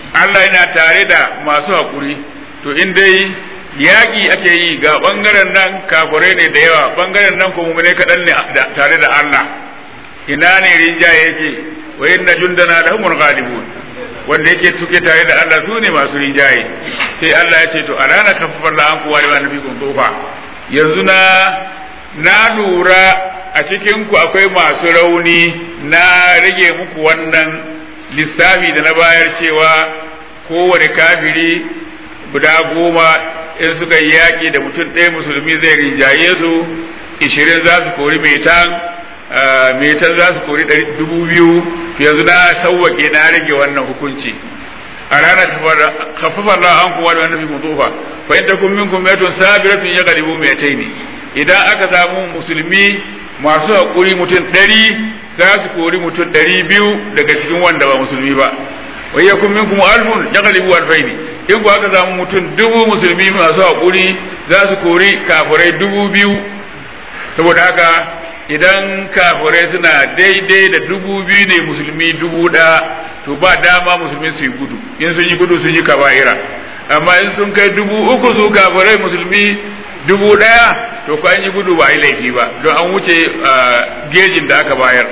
Allah yana tare da masu haƙuri to in dai yaƙi ake yi ga ɓangaren nan kafirai ne da yawa ɓangaren nan kuma ne kaɗan ne tare da Allah ina ne rinjaye yake wa inna jundana lahumul ghalibun wanda yake tuke tare da Allah su ne masu rinjaye sai Allah ya ce to a ranar kafafar da an kuwa da wani fikun tofa yanzu na na lura a cikin ku akwai masu rauni na rage muku wannan lissafi da na bayar cewa kowane kafiri guda goma in suka yi yaƙi da mutum ɗaya musulmi zai rinjaye su ishirin za su kori metan metan za su kori dubu biyu yanzu na sauwaƙe na rage wannan hukunci a ranar kafafa Allah an kuwa da wannan fi mutufa fa in takum minkum mayatun sabiratun yaghlibu mayataini idan aka samu musulmi masu haƙuri mutum ɗari za su kori mutum ɗari biyu daga cikin wanda ba musulmi ba wa yakum minkum alfun yaghlibu alfaini in ku aka samu mutum dubu musulmi masu haƙuri za su kori kafirai dubu biyu saboda haka idan kafirai suna daidai da dubu biyu ne musulmi dubu ɗaya to ba dama musulmi su yi gudu in sun yi gudu sun yi kaba'ira amma in sun kai dubu uku su kafirai musulmi dubu ɗaya to ko an yi gudu ba a yi laifi ba don an wuce gejin da aka bayar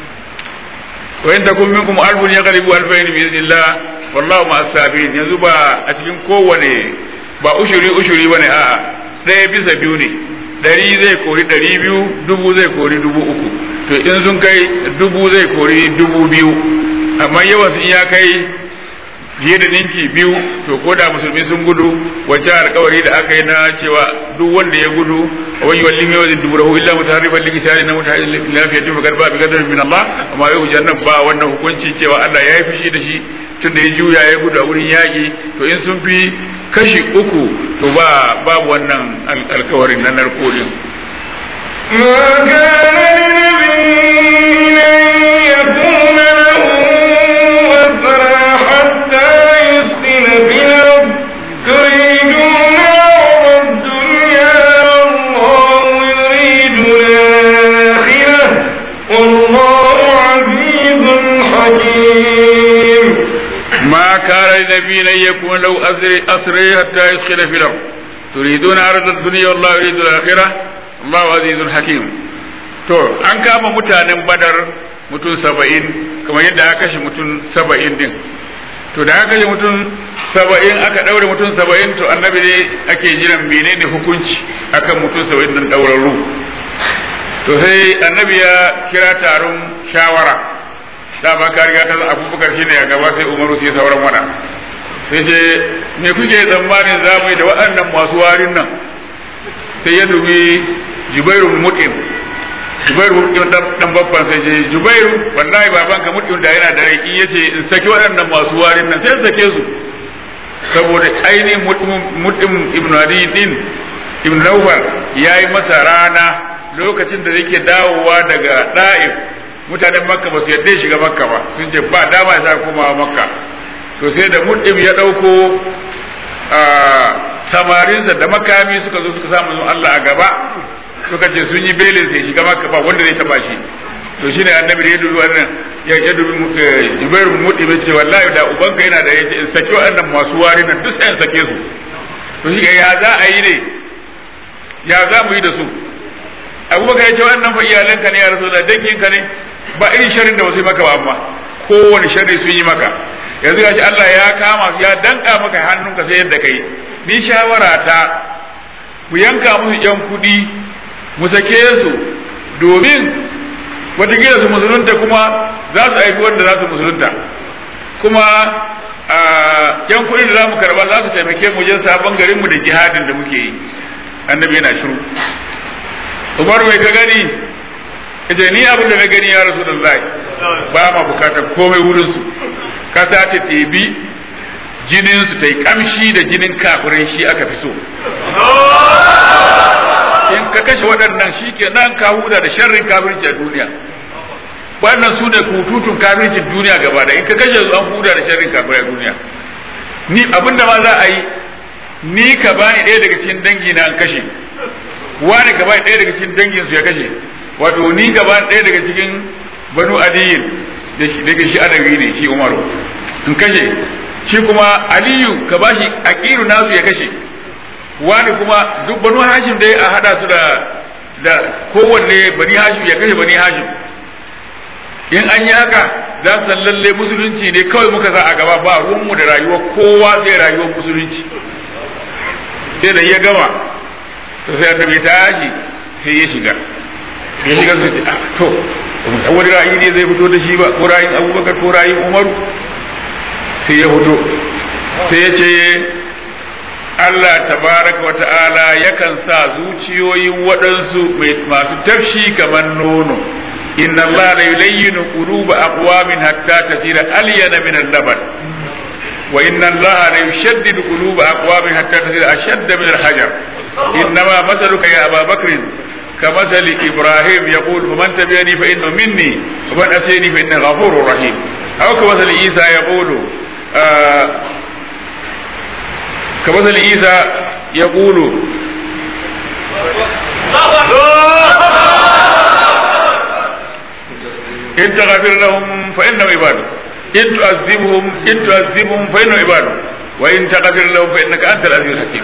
wa in takum minkum alfun yaghlibu alfayn bi idnillah wallahu ma sabirin yanzu ba a cikin kowane ba ushuri ushuri bane a ɗaya bisa biyu ne ɗari zai kori ɗari biyu dubu zai kori dubu uku to in sun kai dubu zai kori dubu biyu amma yawan sun ya kai fiye da ninki biyu to ko da musulmi sun gudu wacce alkawari da aka yi na cewa duk wanda ya gudu a wani walli mai wajen duburahu illa mutaharrifan likitari na mutaharrifan lafiyatin fa garba bi gadar min Allah amma yau jannan ba wannan hukunci cewa Allah ya yi fushi da shi tun da ya juya ya gudu a wurin yaƙi to in sun fi kashi uku to ba babu wannan alkawarin na narko din ما كان لنبي أن يكون له أسرى حتى يسخن في الأرض تريدون عرض الدنيا والله يريد الآخرة والله عزيز حكيم ما كان لنبي أن يكون له أسرى حتى يسخن في الأرض تريدون عرض الدنيا والله يريد الآخرة Allahu azizun hakim to an kama mutanen badar mutum saba'in kamar yadda aka kashe mutum saba'in din to da aka kashe mutum saba'in aka ɗaure mutum saba'in to annabi ne ake jiran menene hukunci akan mutum saba'in din ɗaurarru to sai annabi ya kira taron shawara dama ka riga ta abubakar shine a gaba sai umaru sai sauran wada sai ce me kuke tsammanin za mu yi da waɗannan masu warin nan sai ya dubi jubairu mutim jubairu mutim dan babban sai ce jubairu wallahi baban ka mutim da yana da rai in yace in saki waɗannan masu warin nan sai sake su saboda ainihin mutim ibn adi din ibn nawfal yayi masa rana lokacin da yake dawowa daga da'if mutanen makka ba su yadda shiga makka ba sun ce ba dama ya sa komawa makka to sai da mutim ya ɗauko samarinsa da makami suka zo suka samu Allah a gaba suka ce sun yi belin sai shiga maka ba wanda zai taba shi to shine annabi da ya dubi wannan ya ya dubi Jubair bin Mut'im ce wallahi da ubanka yana da yace in saki wannan masu wari nan duk sai in sake su to shi ya za a yi ne ya za mu yi da su Abubakar ya ce wannan fa iyalanka ne ya Rasulullah danginka ne ba irin sharrin da wasu maka ba amma kowane sharri sun yi maka yanzu gashi Allah ya kama ya danka maka hannunka sai yadda kai ni shawara ta mu yanka musu yan kuɗi mu sake su domin watakila su musulunta kuma za su aiki wanda za su musulunta kuma yan kuɗi da za mu karba za su taimake mu wajen sabon garinmu da jihadin da muke yi annabi yana shiru umar mai ka gani ita ni abin da na gani ya rasu da ba ma bukatar komai wurinsu kasa ta ɗebi jininsu ta yi kamshi da jinin kafirai shi aka fi so in ka kashe waɗannan shi ke nan ka huda da sharrin kafirci a duniya wannan su ne kututun kafircin duniya gaba da in ka kashe su an huda da sharrin kafirai a duniya ni abinda ma za a yi ni ka bani ɗaya daga cikin dangi na an kashe wani ka bani ɗaya daga cikin dangin su ya kashe wato ni ka bani ɗaya daga cikin banu adiyin daga shi adawi ne shi umaru in kashe shi kuma aliyu ka bashi aqiru nasu ya kashe wani kuma duk banu hashim dai a hada su da da kowanne bani hashim ya kashe bani hashim in an yi haka za su san lalle musulunci ne kawai muka sa a gaba ba ruwanmu da rayuwar kowa sai rayuwar musulunci sai da ya gama to sai annabi ya tashi sai ya shiga ya shiga su ce to wani ra'ayi ne zai fito da shi ba ko ra'ayin abubakar ko ra'ayin umaru sai ya fito sai ya ce Allah tabaraka wa ta'ala yakan sa zuciyoyin waɗansu masu tafshi kamar nono inna Allah la yulayyinu quluba aqwamin hatta tasira alyana min al-laban wa inna Allah la yushaddidu quluba aqwamin hatta tasira ashadda min al-hajar innama masaluka ya Aba Bakr كمثل إبراهيم يقول فمن تبعني فإنه مني ومن أسيني فإنه غفور رحيم أو كمثل عيسى يقول آه كمثل عيسى يقول إن تغفر لهم فإنهم عبادك إن تعذبهم إن تعذبهم فإنهم عبادك وإن تغفر لهم فإنك أنت العزيز الحكيم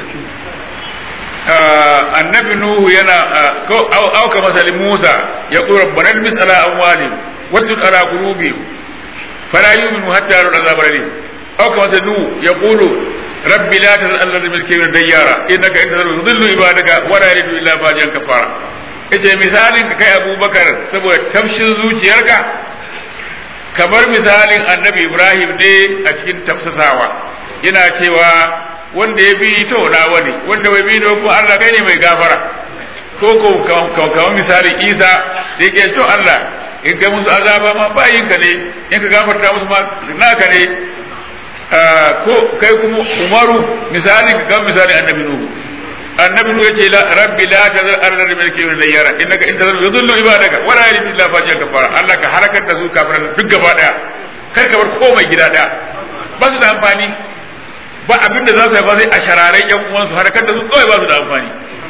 annabi nuhu yana au ka masali musa ya qul rabbana almis ala amwalihim wattut ala qulubihim fala yu'minu hatta yarawna azab alim au ka masali nuhu ya qulu rabbi la tazal alladhi min kibir dayyara innaka in tazal yudillu ibadaka wa la yalidu illa fajiran kafara yace misalin ka kai abubakar saboda tafshin zuciyarka kamar misalin annabi ibrahim ne a cikin tafsasawa yana cewa wanda ya bi to na wani wanda bai bi da ko Allah kai ne mai gafara ko ko kamar misali Isa da yake to Allah in kai musu azaba ma bayin ka ne in ka gafarta musu ma naka ne ko kai kuma Umaru misali ka kan misali annabi Nuhu annabi Nuhu yace la rabbi la tazar arda min kibir da yara innaka in tazar yudillu ibadaka wala yalidu illa fajiran kafara Allah ka harakar da su kafiran duk gaba daya kar ka bar komai gida daya ba su da amfani ba abin da za su haifa sai a shararen yan uwansu harkar da su kawai ba su da amfani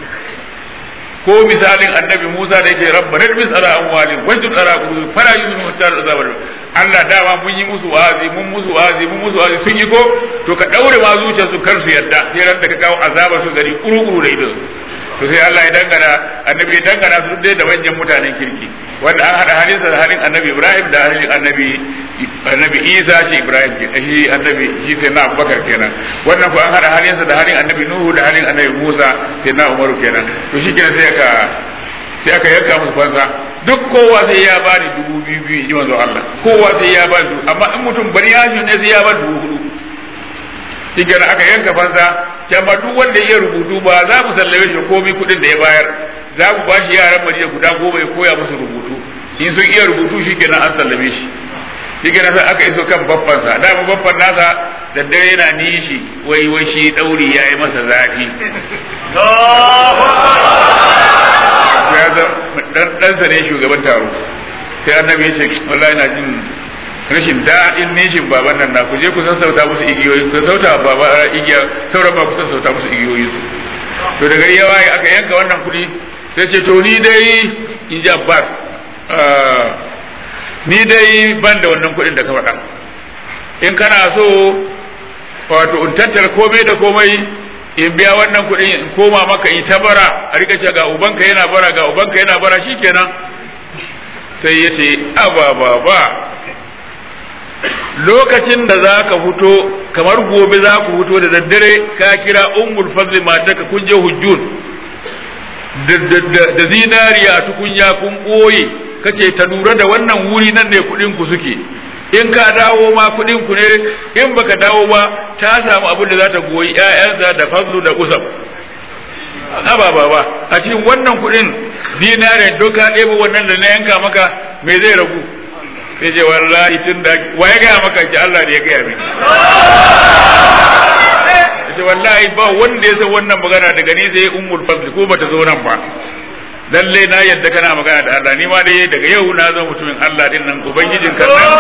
ko misalin annabi Musa da yake rabba na bis ala amwalin wa tud ala qulubi fara yu'minu hatta azabar Allah dama mun yi musu wa'azi mun musu wa'azi mun musu wa'azi sun yi ko to ka daure ma zuciyar su kar su yarda sai ran da ka kawo azaba su gari kuru-kuru da ido to sai Allah ya dangana annabi ya dangana su dai da manyan mutanen kirki wanda an hada halinsa da halin annabi Ibrahim da halin annabi annabi Isa shi Ibrahim ke shi annabi shi sai na Abubakar kenan wannan ko an hada halinsa da halin annabi Nuhu da halin annabi Musa sai na Umaru kenan to shi kenan sai aka sai aka yanka musu fansa duk kowa sai ya bani dubu biyu biyu ji manzo Allah kowa sai ya bani dubu amma in mutum bari ya ne sai ya bani dubu hudu shi kenan aka yanka fansa can ba duk wanda ya rubutu ba za mu sallame shi komai kuɗin da ya bayar za mu ba shi yaran Madina guda goma ya koya musu rubutu in sun iya rubutu shi kenan an sallame shi shi kenan sai aka iso kan babbansa da mu babban nasa da dare yana nishi wai wai shi dauri ya yi masa zafi ya zan dan ɗansa ne shugaban taro sai annabi ya ce wallahi na jin rashin daɗin nishin baban nan na ku je ku sassauta musu igiyoyi ku sassauta baba igiya sauran ba ku sassauta musu igiyoyi su to da gari ya waye aka yanka wannan kuɗi sai ce to ni dai in ji Abbas ni dai ban da wannan kuɗin da ka faɗa in kana so wato in tattara komai da komai in biya wannan kuɗin in koma maka in ta bara a rika ce ga ubanka yana bara ga ubanka yana bara shikenan sai ya ce aba ba ba lokacin da za ka fito kamar gobe za ku fito da daddare ka kira ummul fadli mataka kun je hujjun da zinariya tukunya kun ɓoye kace ta lura da wannan wuri nan ne kuɗin ku suke in ka dawo ma kuɗin ku ne in baka dawo ba ta samu abin da za ta goyi ƴaƴansa da fadlu da usam aba baba a cikin wannan kuɗin zinariya don ka ɗebo wannan da na yanka maka me zai ragu sai ce wallahi tun da wa ya gaya maka ki Allah ne ya gaya mini ce wallahi ba wanda ya san wannan magana daga ni sai ummul fadl ko bata zo nan ba lalle na yadda kana magana da Allah ni ma dai daga yau na zo mutumin Allah din nan ubangijin kan nan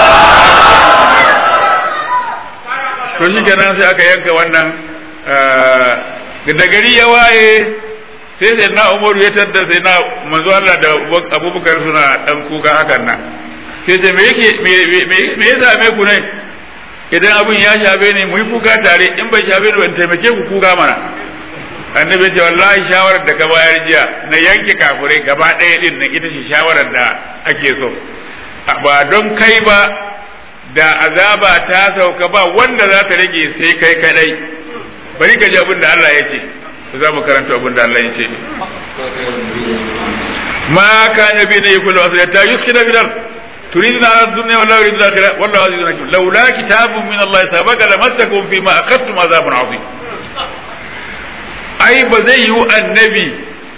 to shi kenan sai aka yanka wannan da gari ya waye sai sai na umaru ya tadda sai na manzo Allah da abubakar suna dan kuka hakan nan sai ce me yake me ya same ku ne idan abin ya shafe ne mu yi kuka tare in bai shafe ni ban taimake ku kuka mana annabi ya ce wallahi shawarar da ka bayar jiya na yanke kafurai gaba ɗaya din nan ita ce shawarar da ake so ba don kai ba da azaba ta sauka ba wanda za ta rage sai kai kadai bari ka ji abin da Allah ya ce za mu karanta abin da Allah ya ce ma kana bi ne kullu asata yuskina bil ard تريدون على الدنيا ولا يريد الآخرة والله عزيز حكيم لولا كتاب من الله سبق لمسكم فيما أخذتم عذاب عظيم ai ba zai yi annabi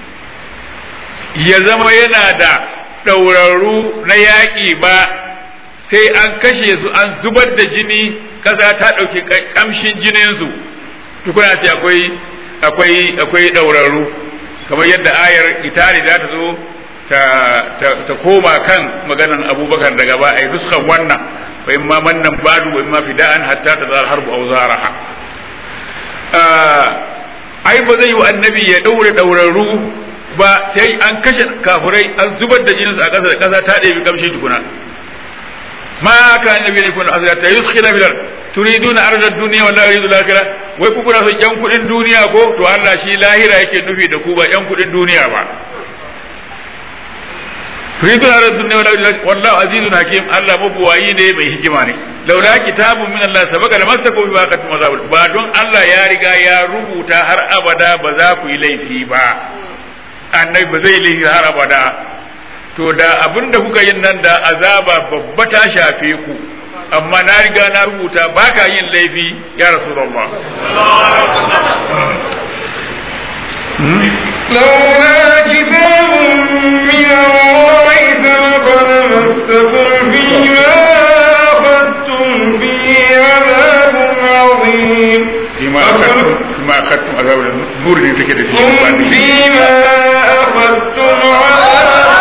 ya zama yana da ɗaurarru na yaƙi ba sai an kashe su an zubar da jini ƙasa ta ɗauki ƙamshin jininsu tukuna ce akwai akwai akwai ɗaurarru kamar yadda ayar itali za ta zo ta koma kan maganan abubakar daga ba a yi nuskan wannan fa in ma mannan badu wa in ma fida'an hatta ta zar harbu au zaraha ai ba zai yi annabi ya daure daurarru ba sai an kashe kafurai an zubar da jininsu a ƙasa da ƙasa ta ɗebi kamshi tukuna ma ka annabi ne kuna asira ta yuskina bilal turiduna arzar duniya wala yuridu lakira wai ku kuna son yan kuɗin duniya ko to Allah shi lahira yake nufi da ku ba yan kuɗin duniya ba turiduna arzar duniya wala yuridu wallahu azizun hakim Allah mabuwayi ne mai hikima ne laula kitabun min Allah sabaka da masaku bi baqatin mazabul ba don Allah ya riga ya rubuta har abada ba za ku yi laifi ba annabi ba zai laifi har abada to da abinda kuka yin nan da azaba babba ta shafe ku amma na riga na rubuta ba ka yin laifi ya rasulullah لولا كتاب من الله سبق لمسكم فيما أخذتم فيه عذاب عظيم فيما أخذتم فيما أخذتم عذاب النور اللي تكده ثم فيما أخذتم عذاب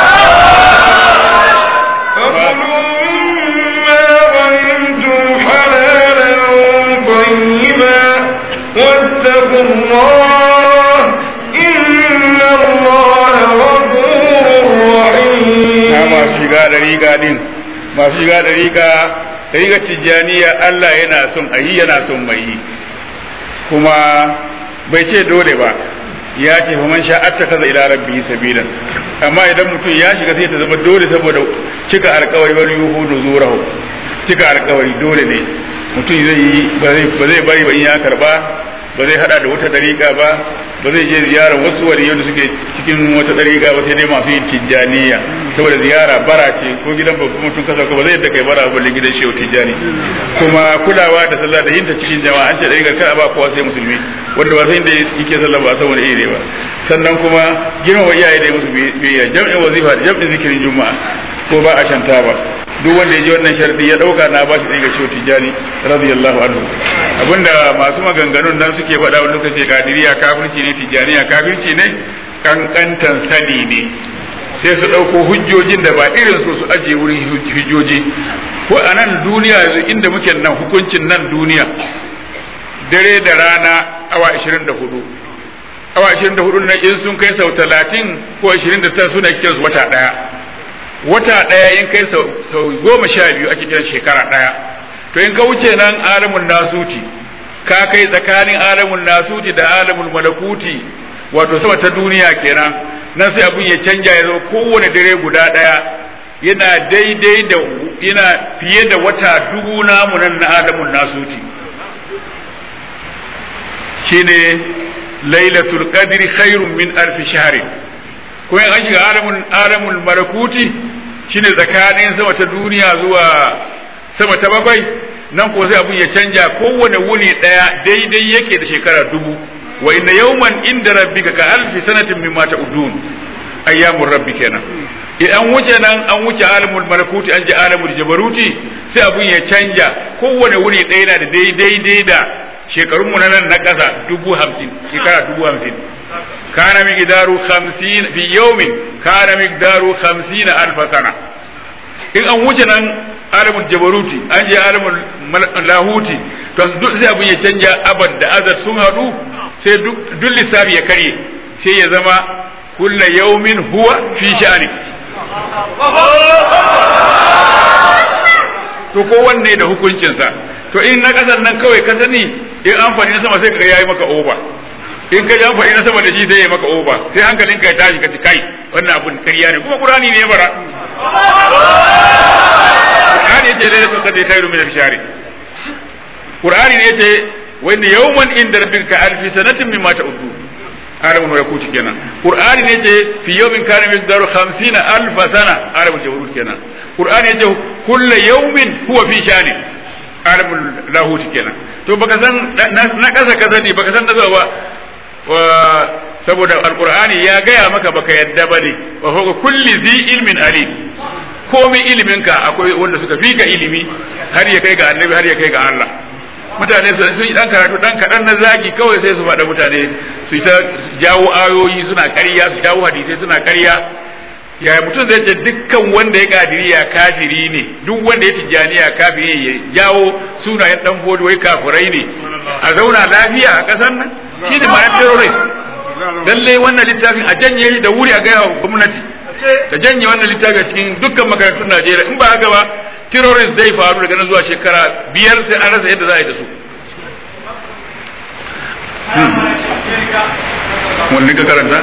فكلوا مما غنمتم حلالا طيبا واتقوا الله إن الله غفور رحيم masu shiga da riga din masu shiga da riga riga tijjaniya Allah yana son a yi yana son mai yi kuma bai ce dole ba ya ce fa man sha'atta kaza ila rabbi sabilan amma idan mutum ya shiga sai ta zama dole saboda cika alkawari wal yuhudu zurahu cika alkawari dole ne mutum zai yi ba zai ba zai bari ba in ya karba ba zai hada da wata dariƙa ba ba zai je ziyara wasu waliyai da suke cikin wata dariƙa ba sai dai masu yin tijjaniya saboda ziyara bara ce ko gidan babban mutum kasa ko ba zai yadda kai bara ba balle gidan shehu tijjani kuma kulawa da sallah da yinta cikin jama'a an ce dariƙa kada ba kowa sai musulmi wanda ba sai da yake sallah ba saboda iri ba sannan kuma girmama iyaye da musu biyayya jam'in wazifa da jam'in zikirin juma'a ko ba a shanta ba duk wanda ya ji wannan sharadi ya dauka na ba shi ɗaya ga shehu tijjani radiyallahu anhu abinda masu maganganun nan suke faɗa wani lokaci kadiriya kafirci ne tijjaniya kafirci ne kankantan sani ne sai su ɗauko hujjojin da ba irin su su ajiye wurin hujjoji ko a nan duniya yanzu inda muke nan hukuncin nan duniya dare da rana awa 24 awa 24 na in sun kai sau 30 ko 29 suna kiransu wata ɗaya wata ɗaya in kai sau goma sha biyu ake kiran shekara ɗaya to in ka wuce nan alamun nasuti ka kai tsakanin alamun nasuti da alamun malakuti wato sama ta duniya kenan nan sai abun ya canja ya zama kowane dare guda ɗaya yana daidai da yana fiye da wata dubu namu nan na alamun nasuti shine lailatul qadri khairun min alfi shahrin ko in an shiga alamun alamul malakuti shine tsakanin sama ta duniya zuwa sama ta bakwai nan ko sai abun ya canja kowane wuni daya daidai yake da shekara dubu wa inna yawman inda rabbika ka alfi sanatin mimma ta'udun ayyamur rabbi kenan idan wuce nan an wuce alamul malakuti an ji alamul jabaruti sai abun ya canja kowane wuni daya yana da daidai da shekarunmu na nan na ƙasa dubu hamsin shekara dubu hamsin كان مقداره خمسين في يوم كان مقداره خمسين ألف سنة إن أن وجنا عالم الجبروتي أنجي عالم اللاهوتي to duk sai abin ya canja abad da azar sun haɗu sai duk lissafi ya karye sai ya zama kulla yaumin huwa fi sha'ani to ko wanne da hukuncinsa to in na kasan nan kawai ka sani in an faɗi na sama sai ka yayi maka oba in ka ji an faɗi na sama da shi sai ya maka oba sai hankalin ka ya tashi ka ci kai wannan abun ƙarya ne kuma qur'ani ne ya bara qur'ani yace dai sun kadai khairu min al-shari qur'ani ne yace wa inna yawman inda rabbika alfi sanatin mimma ta'uddu arabun malakuti kenan qur'ani ne yace fi yawmin kana miqdaru 50 alf sana arabul jabarut kenan qur'ani yace kullu yawmin huwa fi shani arabul lahut kenan to baka san na kasa kasa ne baka san da ba wa saboda alqur'ani ya gaya maka baka yadda bane wa huwa kulli zi ilmin alim komai iliminka akwai wanda suka fi ka ilimi har ya kai ga annabi har ya kai ga Allah mutane sun yi dan karatu dan kadan na zagi kawai sai su faɗa mutane su ta jawo ayoyi suna ƙarya su jawo hadisai suna ƙarya ya mutum zai ce dukkan wanda ya kadiriya kafiri ne duk wanda ya tijjaniya kafiri ne ya jawo sunayen dan fodi wai kafirai ne a zauna lafiya a ƙasar nan shi ne ma'anar terrorist lalle wannan littafin a janye shi da wuri a gaya wa gwamnati da janye wannan littafin a cikin dukkan makarantun Najeriya in ba haka ba terrorist zai faru daga nan zuwa shekara biyar sai an rasa yadda za a yi da su wani ka karanta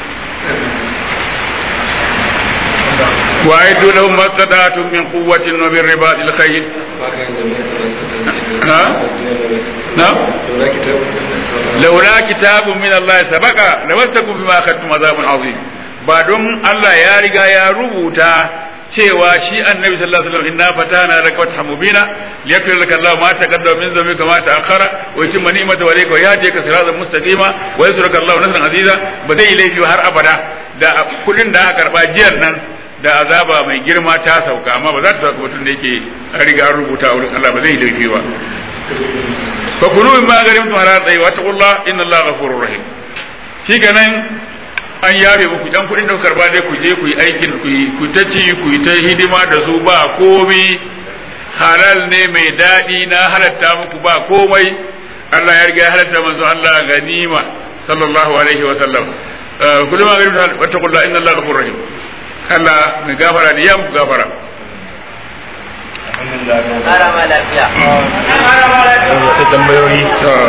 وأعدوا لهم ما استطعتم من قوة ومن رباط الخيل نعم نعم لولا كتاب من الله سبق لمسكم بما أخذتم عذاب عظيم بعدهم الله يا رجا يا ربوتا cewa shi annabi sallallahu alaihi wasallam inna fatana laka fathan mubina liyakfir laka Allah ma taqaddama min dhanbika ma ta'akhkhara wa yutimma ni'matahu alayka wa yahdika siratan mustaqima wa yansuruka Allah nasran aziza ba zai laifi har abada da kudin da aka karba jiyar nan da azaba mai girma ta sauka amma ba za ta sauka mutum da yake an riga an rubuta a wurin Allah ba zai laifi ba fa kulu min ma garim tu harar dai wa taqullah inna Allah ghafurur rahim shi kenan an yafe muku dan kudin da karba dai ku je ku yi aikin ku yi ku ta ci ku yi ta hidima da su ba komai halal ne mai daɗi na halatta muku ba komai Allah ya riga ya halatta manzo Allah ganima sallallahu alaihi wa sallam kullu ma garim wa taqullah inna Allah ghafurur rahim Allah mai gafara ne ya muku gafara Ƙara ma lafiya. wasu tambayoyi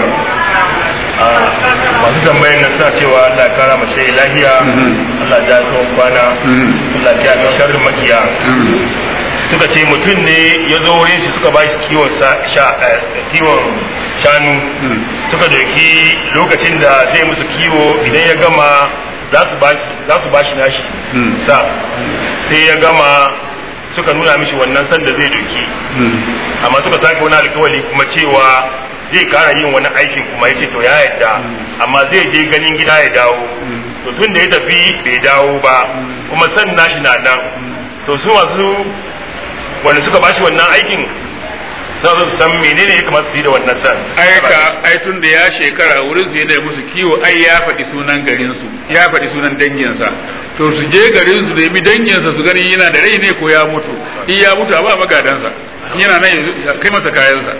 masu tambayin na suna cewa Allah ya kara mace lahiya Allah ya tsawon kwana Allah ya ga sharrin makiya suka ce mutum ne ya zo wurin shi suka ba shi kiwon kiwon shanu suka doki lokacin da zai musu kiwo idan ya gama za su ba shi nashi sa sai ya gama suka nuna mishi wannan sanda zai doki amma suka sake wani alkawali kuma cewa zai kara yin wani aikin kuma ya ce to ya yadda amma zai je ganin gida ya dawo to tun da ya tafi bai dawo ba kuma san nashi na nan to su masu wanda suka bashi wannan aikin sai su san menene ya kamata su yi da wannan san aika ai tun da ya shekara wurin su yana musu kiwo ai ya faɗi sunan garin su ya faɗi sunan danginsa to su je garin su nemi danginsa su gani yana da rai ne ko ya mutu in ya mutu a ba magadansa yana nan kai masa kayansa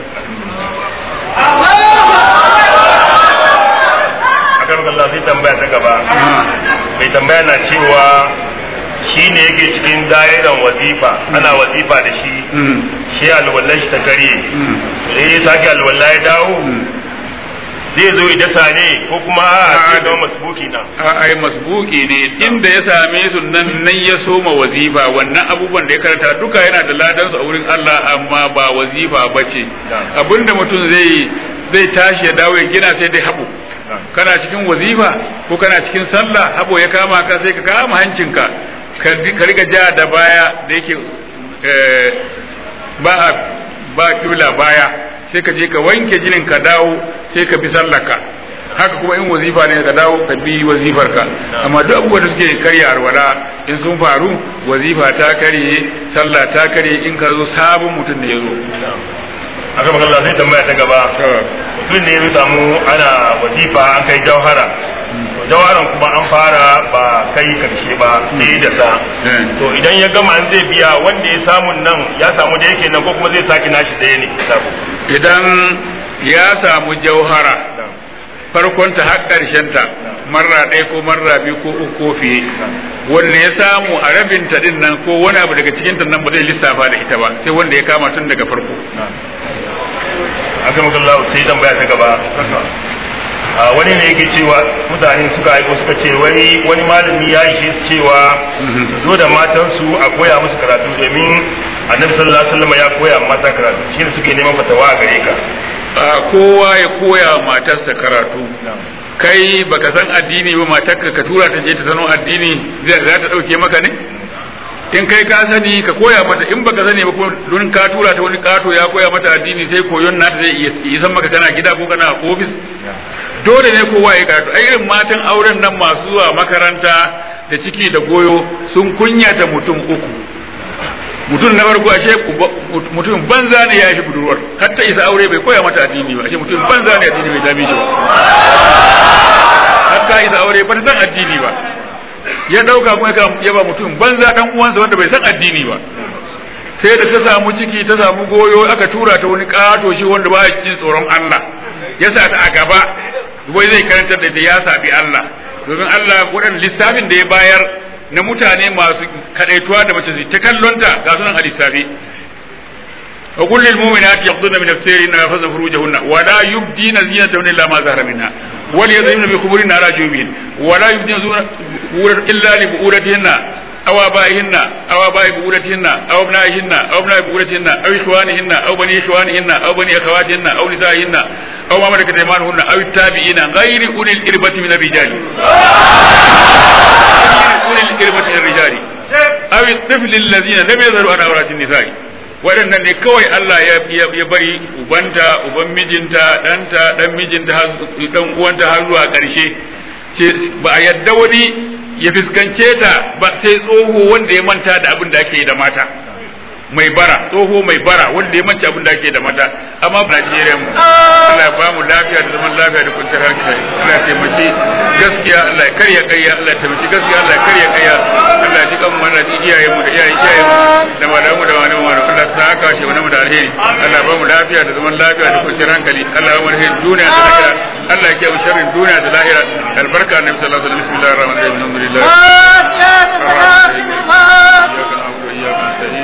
akan Allah sai tambaya ta gaba mai tambaya na cewa shi ne yake cikin da'iran wazifa ana wazifa da shi shi alwallan shi ta karye idan ya sake alwallah ya dawo zai zo ida ne ko kuma a zai zama masbuki na a ai masbuki ne inda ya same su nan nan ya soma wazifa wannan abubuwan da ya karanta duka yana da ladan su a wurin Allah amma ba wazifa bace abinda mutum zai zai tashi ya dawo ya gina sai dai habu kana cikin wazifa ko kana cikin sallah habo ya kama ka sai ka kama hancinka ka riga ja da baya da yake ba ba kibla baya sai ka je ka wanke jinin ka dawo sai ka bi sallarka haka kuma in wazifa ne ka dawo ka bi wazifar ka amma duk abubuwan da suke karya arwala in sun faru wazifa ta karye sallah ta karye in ka zo sabon mutum da ya zo aka magana sai tambaya ta gaba mutum ne ya samu ana wazifa an kai jauhara jawaran kuma an fara ba kai karshe ba sai da sa to idan ya gama an zai biya wanda ya samu nan ya samu da yake nan ko kuma zai saki nashi daya ne idan ya samu jauhara farkon ta har karshen ta marra ɗaya ko marra biyu ko uku ko fiye wanda ya samu a rabin ta din nan ko wani abu daga cikin ta nan ba zai lissafa da ita ba sai wanda ya kama tun daga farko aka makallahu sai dan baya ta gaba a wani ne yake cewa mutane suka aiko suka ce wani wani malami ya ishe su cewa su zo da matansu a koya musu karatu domin annabi sallallahu alaihi wasallam ya koya mata karatu shine suke neman fatawa a gare ka a kowa ya koya matarsa karatu kai baka san addini ba matarka ka tura ta je ta sano addini zai za ta dauke maka ne in kai ka sani ka koya mata in baka sani ba ko don ka tura ta wani kato ya koya mata addini sai koyon nata zai iya san maka kana gida ko kana ofis dole ne kowa ya karatu ai irin matan auren nan masu zuwa makaranta da ciki da goyo sun kunyata mutum uku mutum na farko ashe mutum banza ne ya shi budurwar har ta isa aure bai koya mata addini ba ashe mutum banza ne addini bai dame shi ba har ta isa aure ba ta san addini ba ya dauka kuma ya ba mutum banza dan uwansa wanda bai san addini ba sai da ta samu ciki ta samu goyo aka tura ta wani kato shi wanda ba ya jin tsoron Allah ya sa ta a gaba wai zai karantar da ya sabi Allah domin Allah waɗannan lissafin da ya bayar na mutane masu kadaituwa da mace ta kallonta ga sunan a lissafi wa kullu lil mu'minati yaqduna min nafsihinna wa yahfazna furujahunna wa la yubdina zinatahunna illa ma zahara minha wa liyadhimna bi khumurina ala jubihin wa la yubdina zinatahunna illa li bu'ulatihinna أو آبائهن أو آباء بؤولتهن أو أبنائهن أو أبناء بؤولتهن أو إخوانهن أو بني إخوانهن أو بني أخواتهن أو نسائهن أو ما ملكت أيمانهن أو التابعين غير أولي الإربة من الرجال غير أولي الإربة من الرجال أو الطفل الذين لم يظهروا على عورات النساء waɗannan ne kawai Allah ya bari ubanta uban mijinta ɗanta ɗan mijinta ɗan uwanta har zuwa ƙarshe ba a yadda wani ya fuskance ta ba sai tsoho wanda ya manta da abin da ake yi da mata mai bara tsoho mai bara wanda ya manta abin da ake yi da mata amma Najeriya mu Allah ya ba mu lafiya da zaman lafiya da kwanciyar hankali Allah ya taimaki gaskiya Allah ya karya karya Allah ya taimaki gaskiya Allah ya karya karya Allah ya ji kan mana da iyayen mu da iyayen iyayen mu da malamu da malamu mu Allah ta haka shi wani mu da alheri Allah ya ba mu lafiya da zaman lafiya da kwanciyar hankali Allah ya ba mu alheri duniya da lahira Allah ya kiyaye sharrin duniya da lahira albarka annabi sallallahu alaihi wasallam bismillahir rahmanir rahim alhamdulillah إياك نعبد وإياك نستعين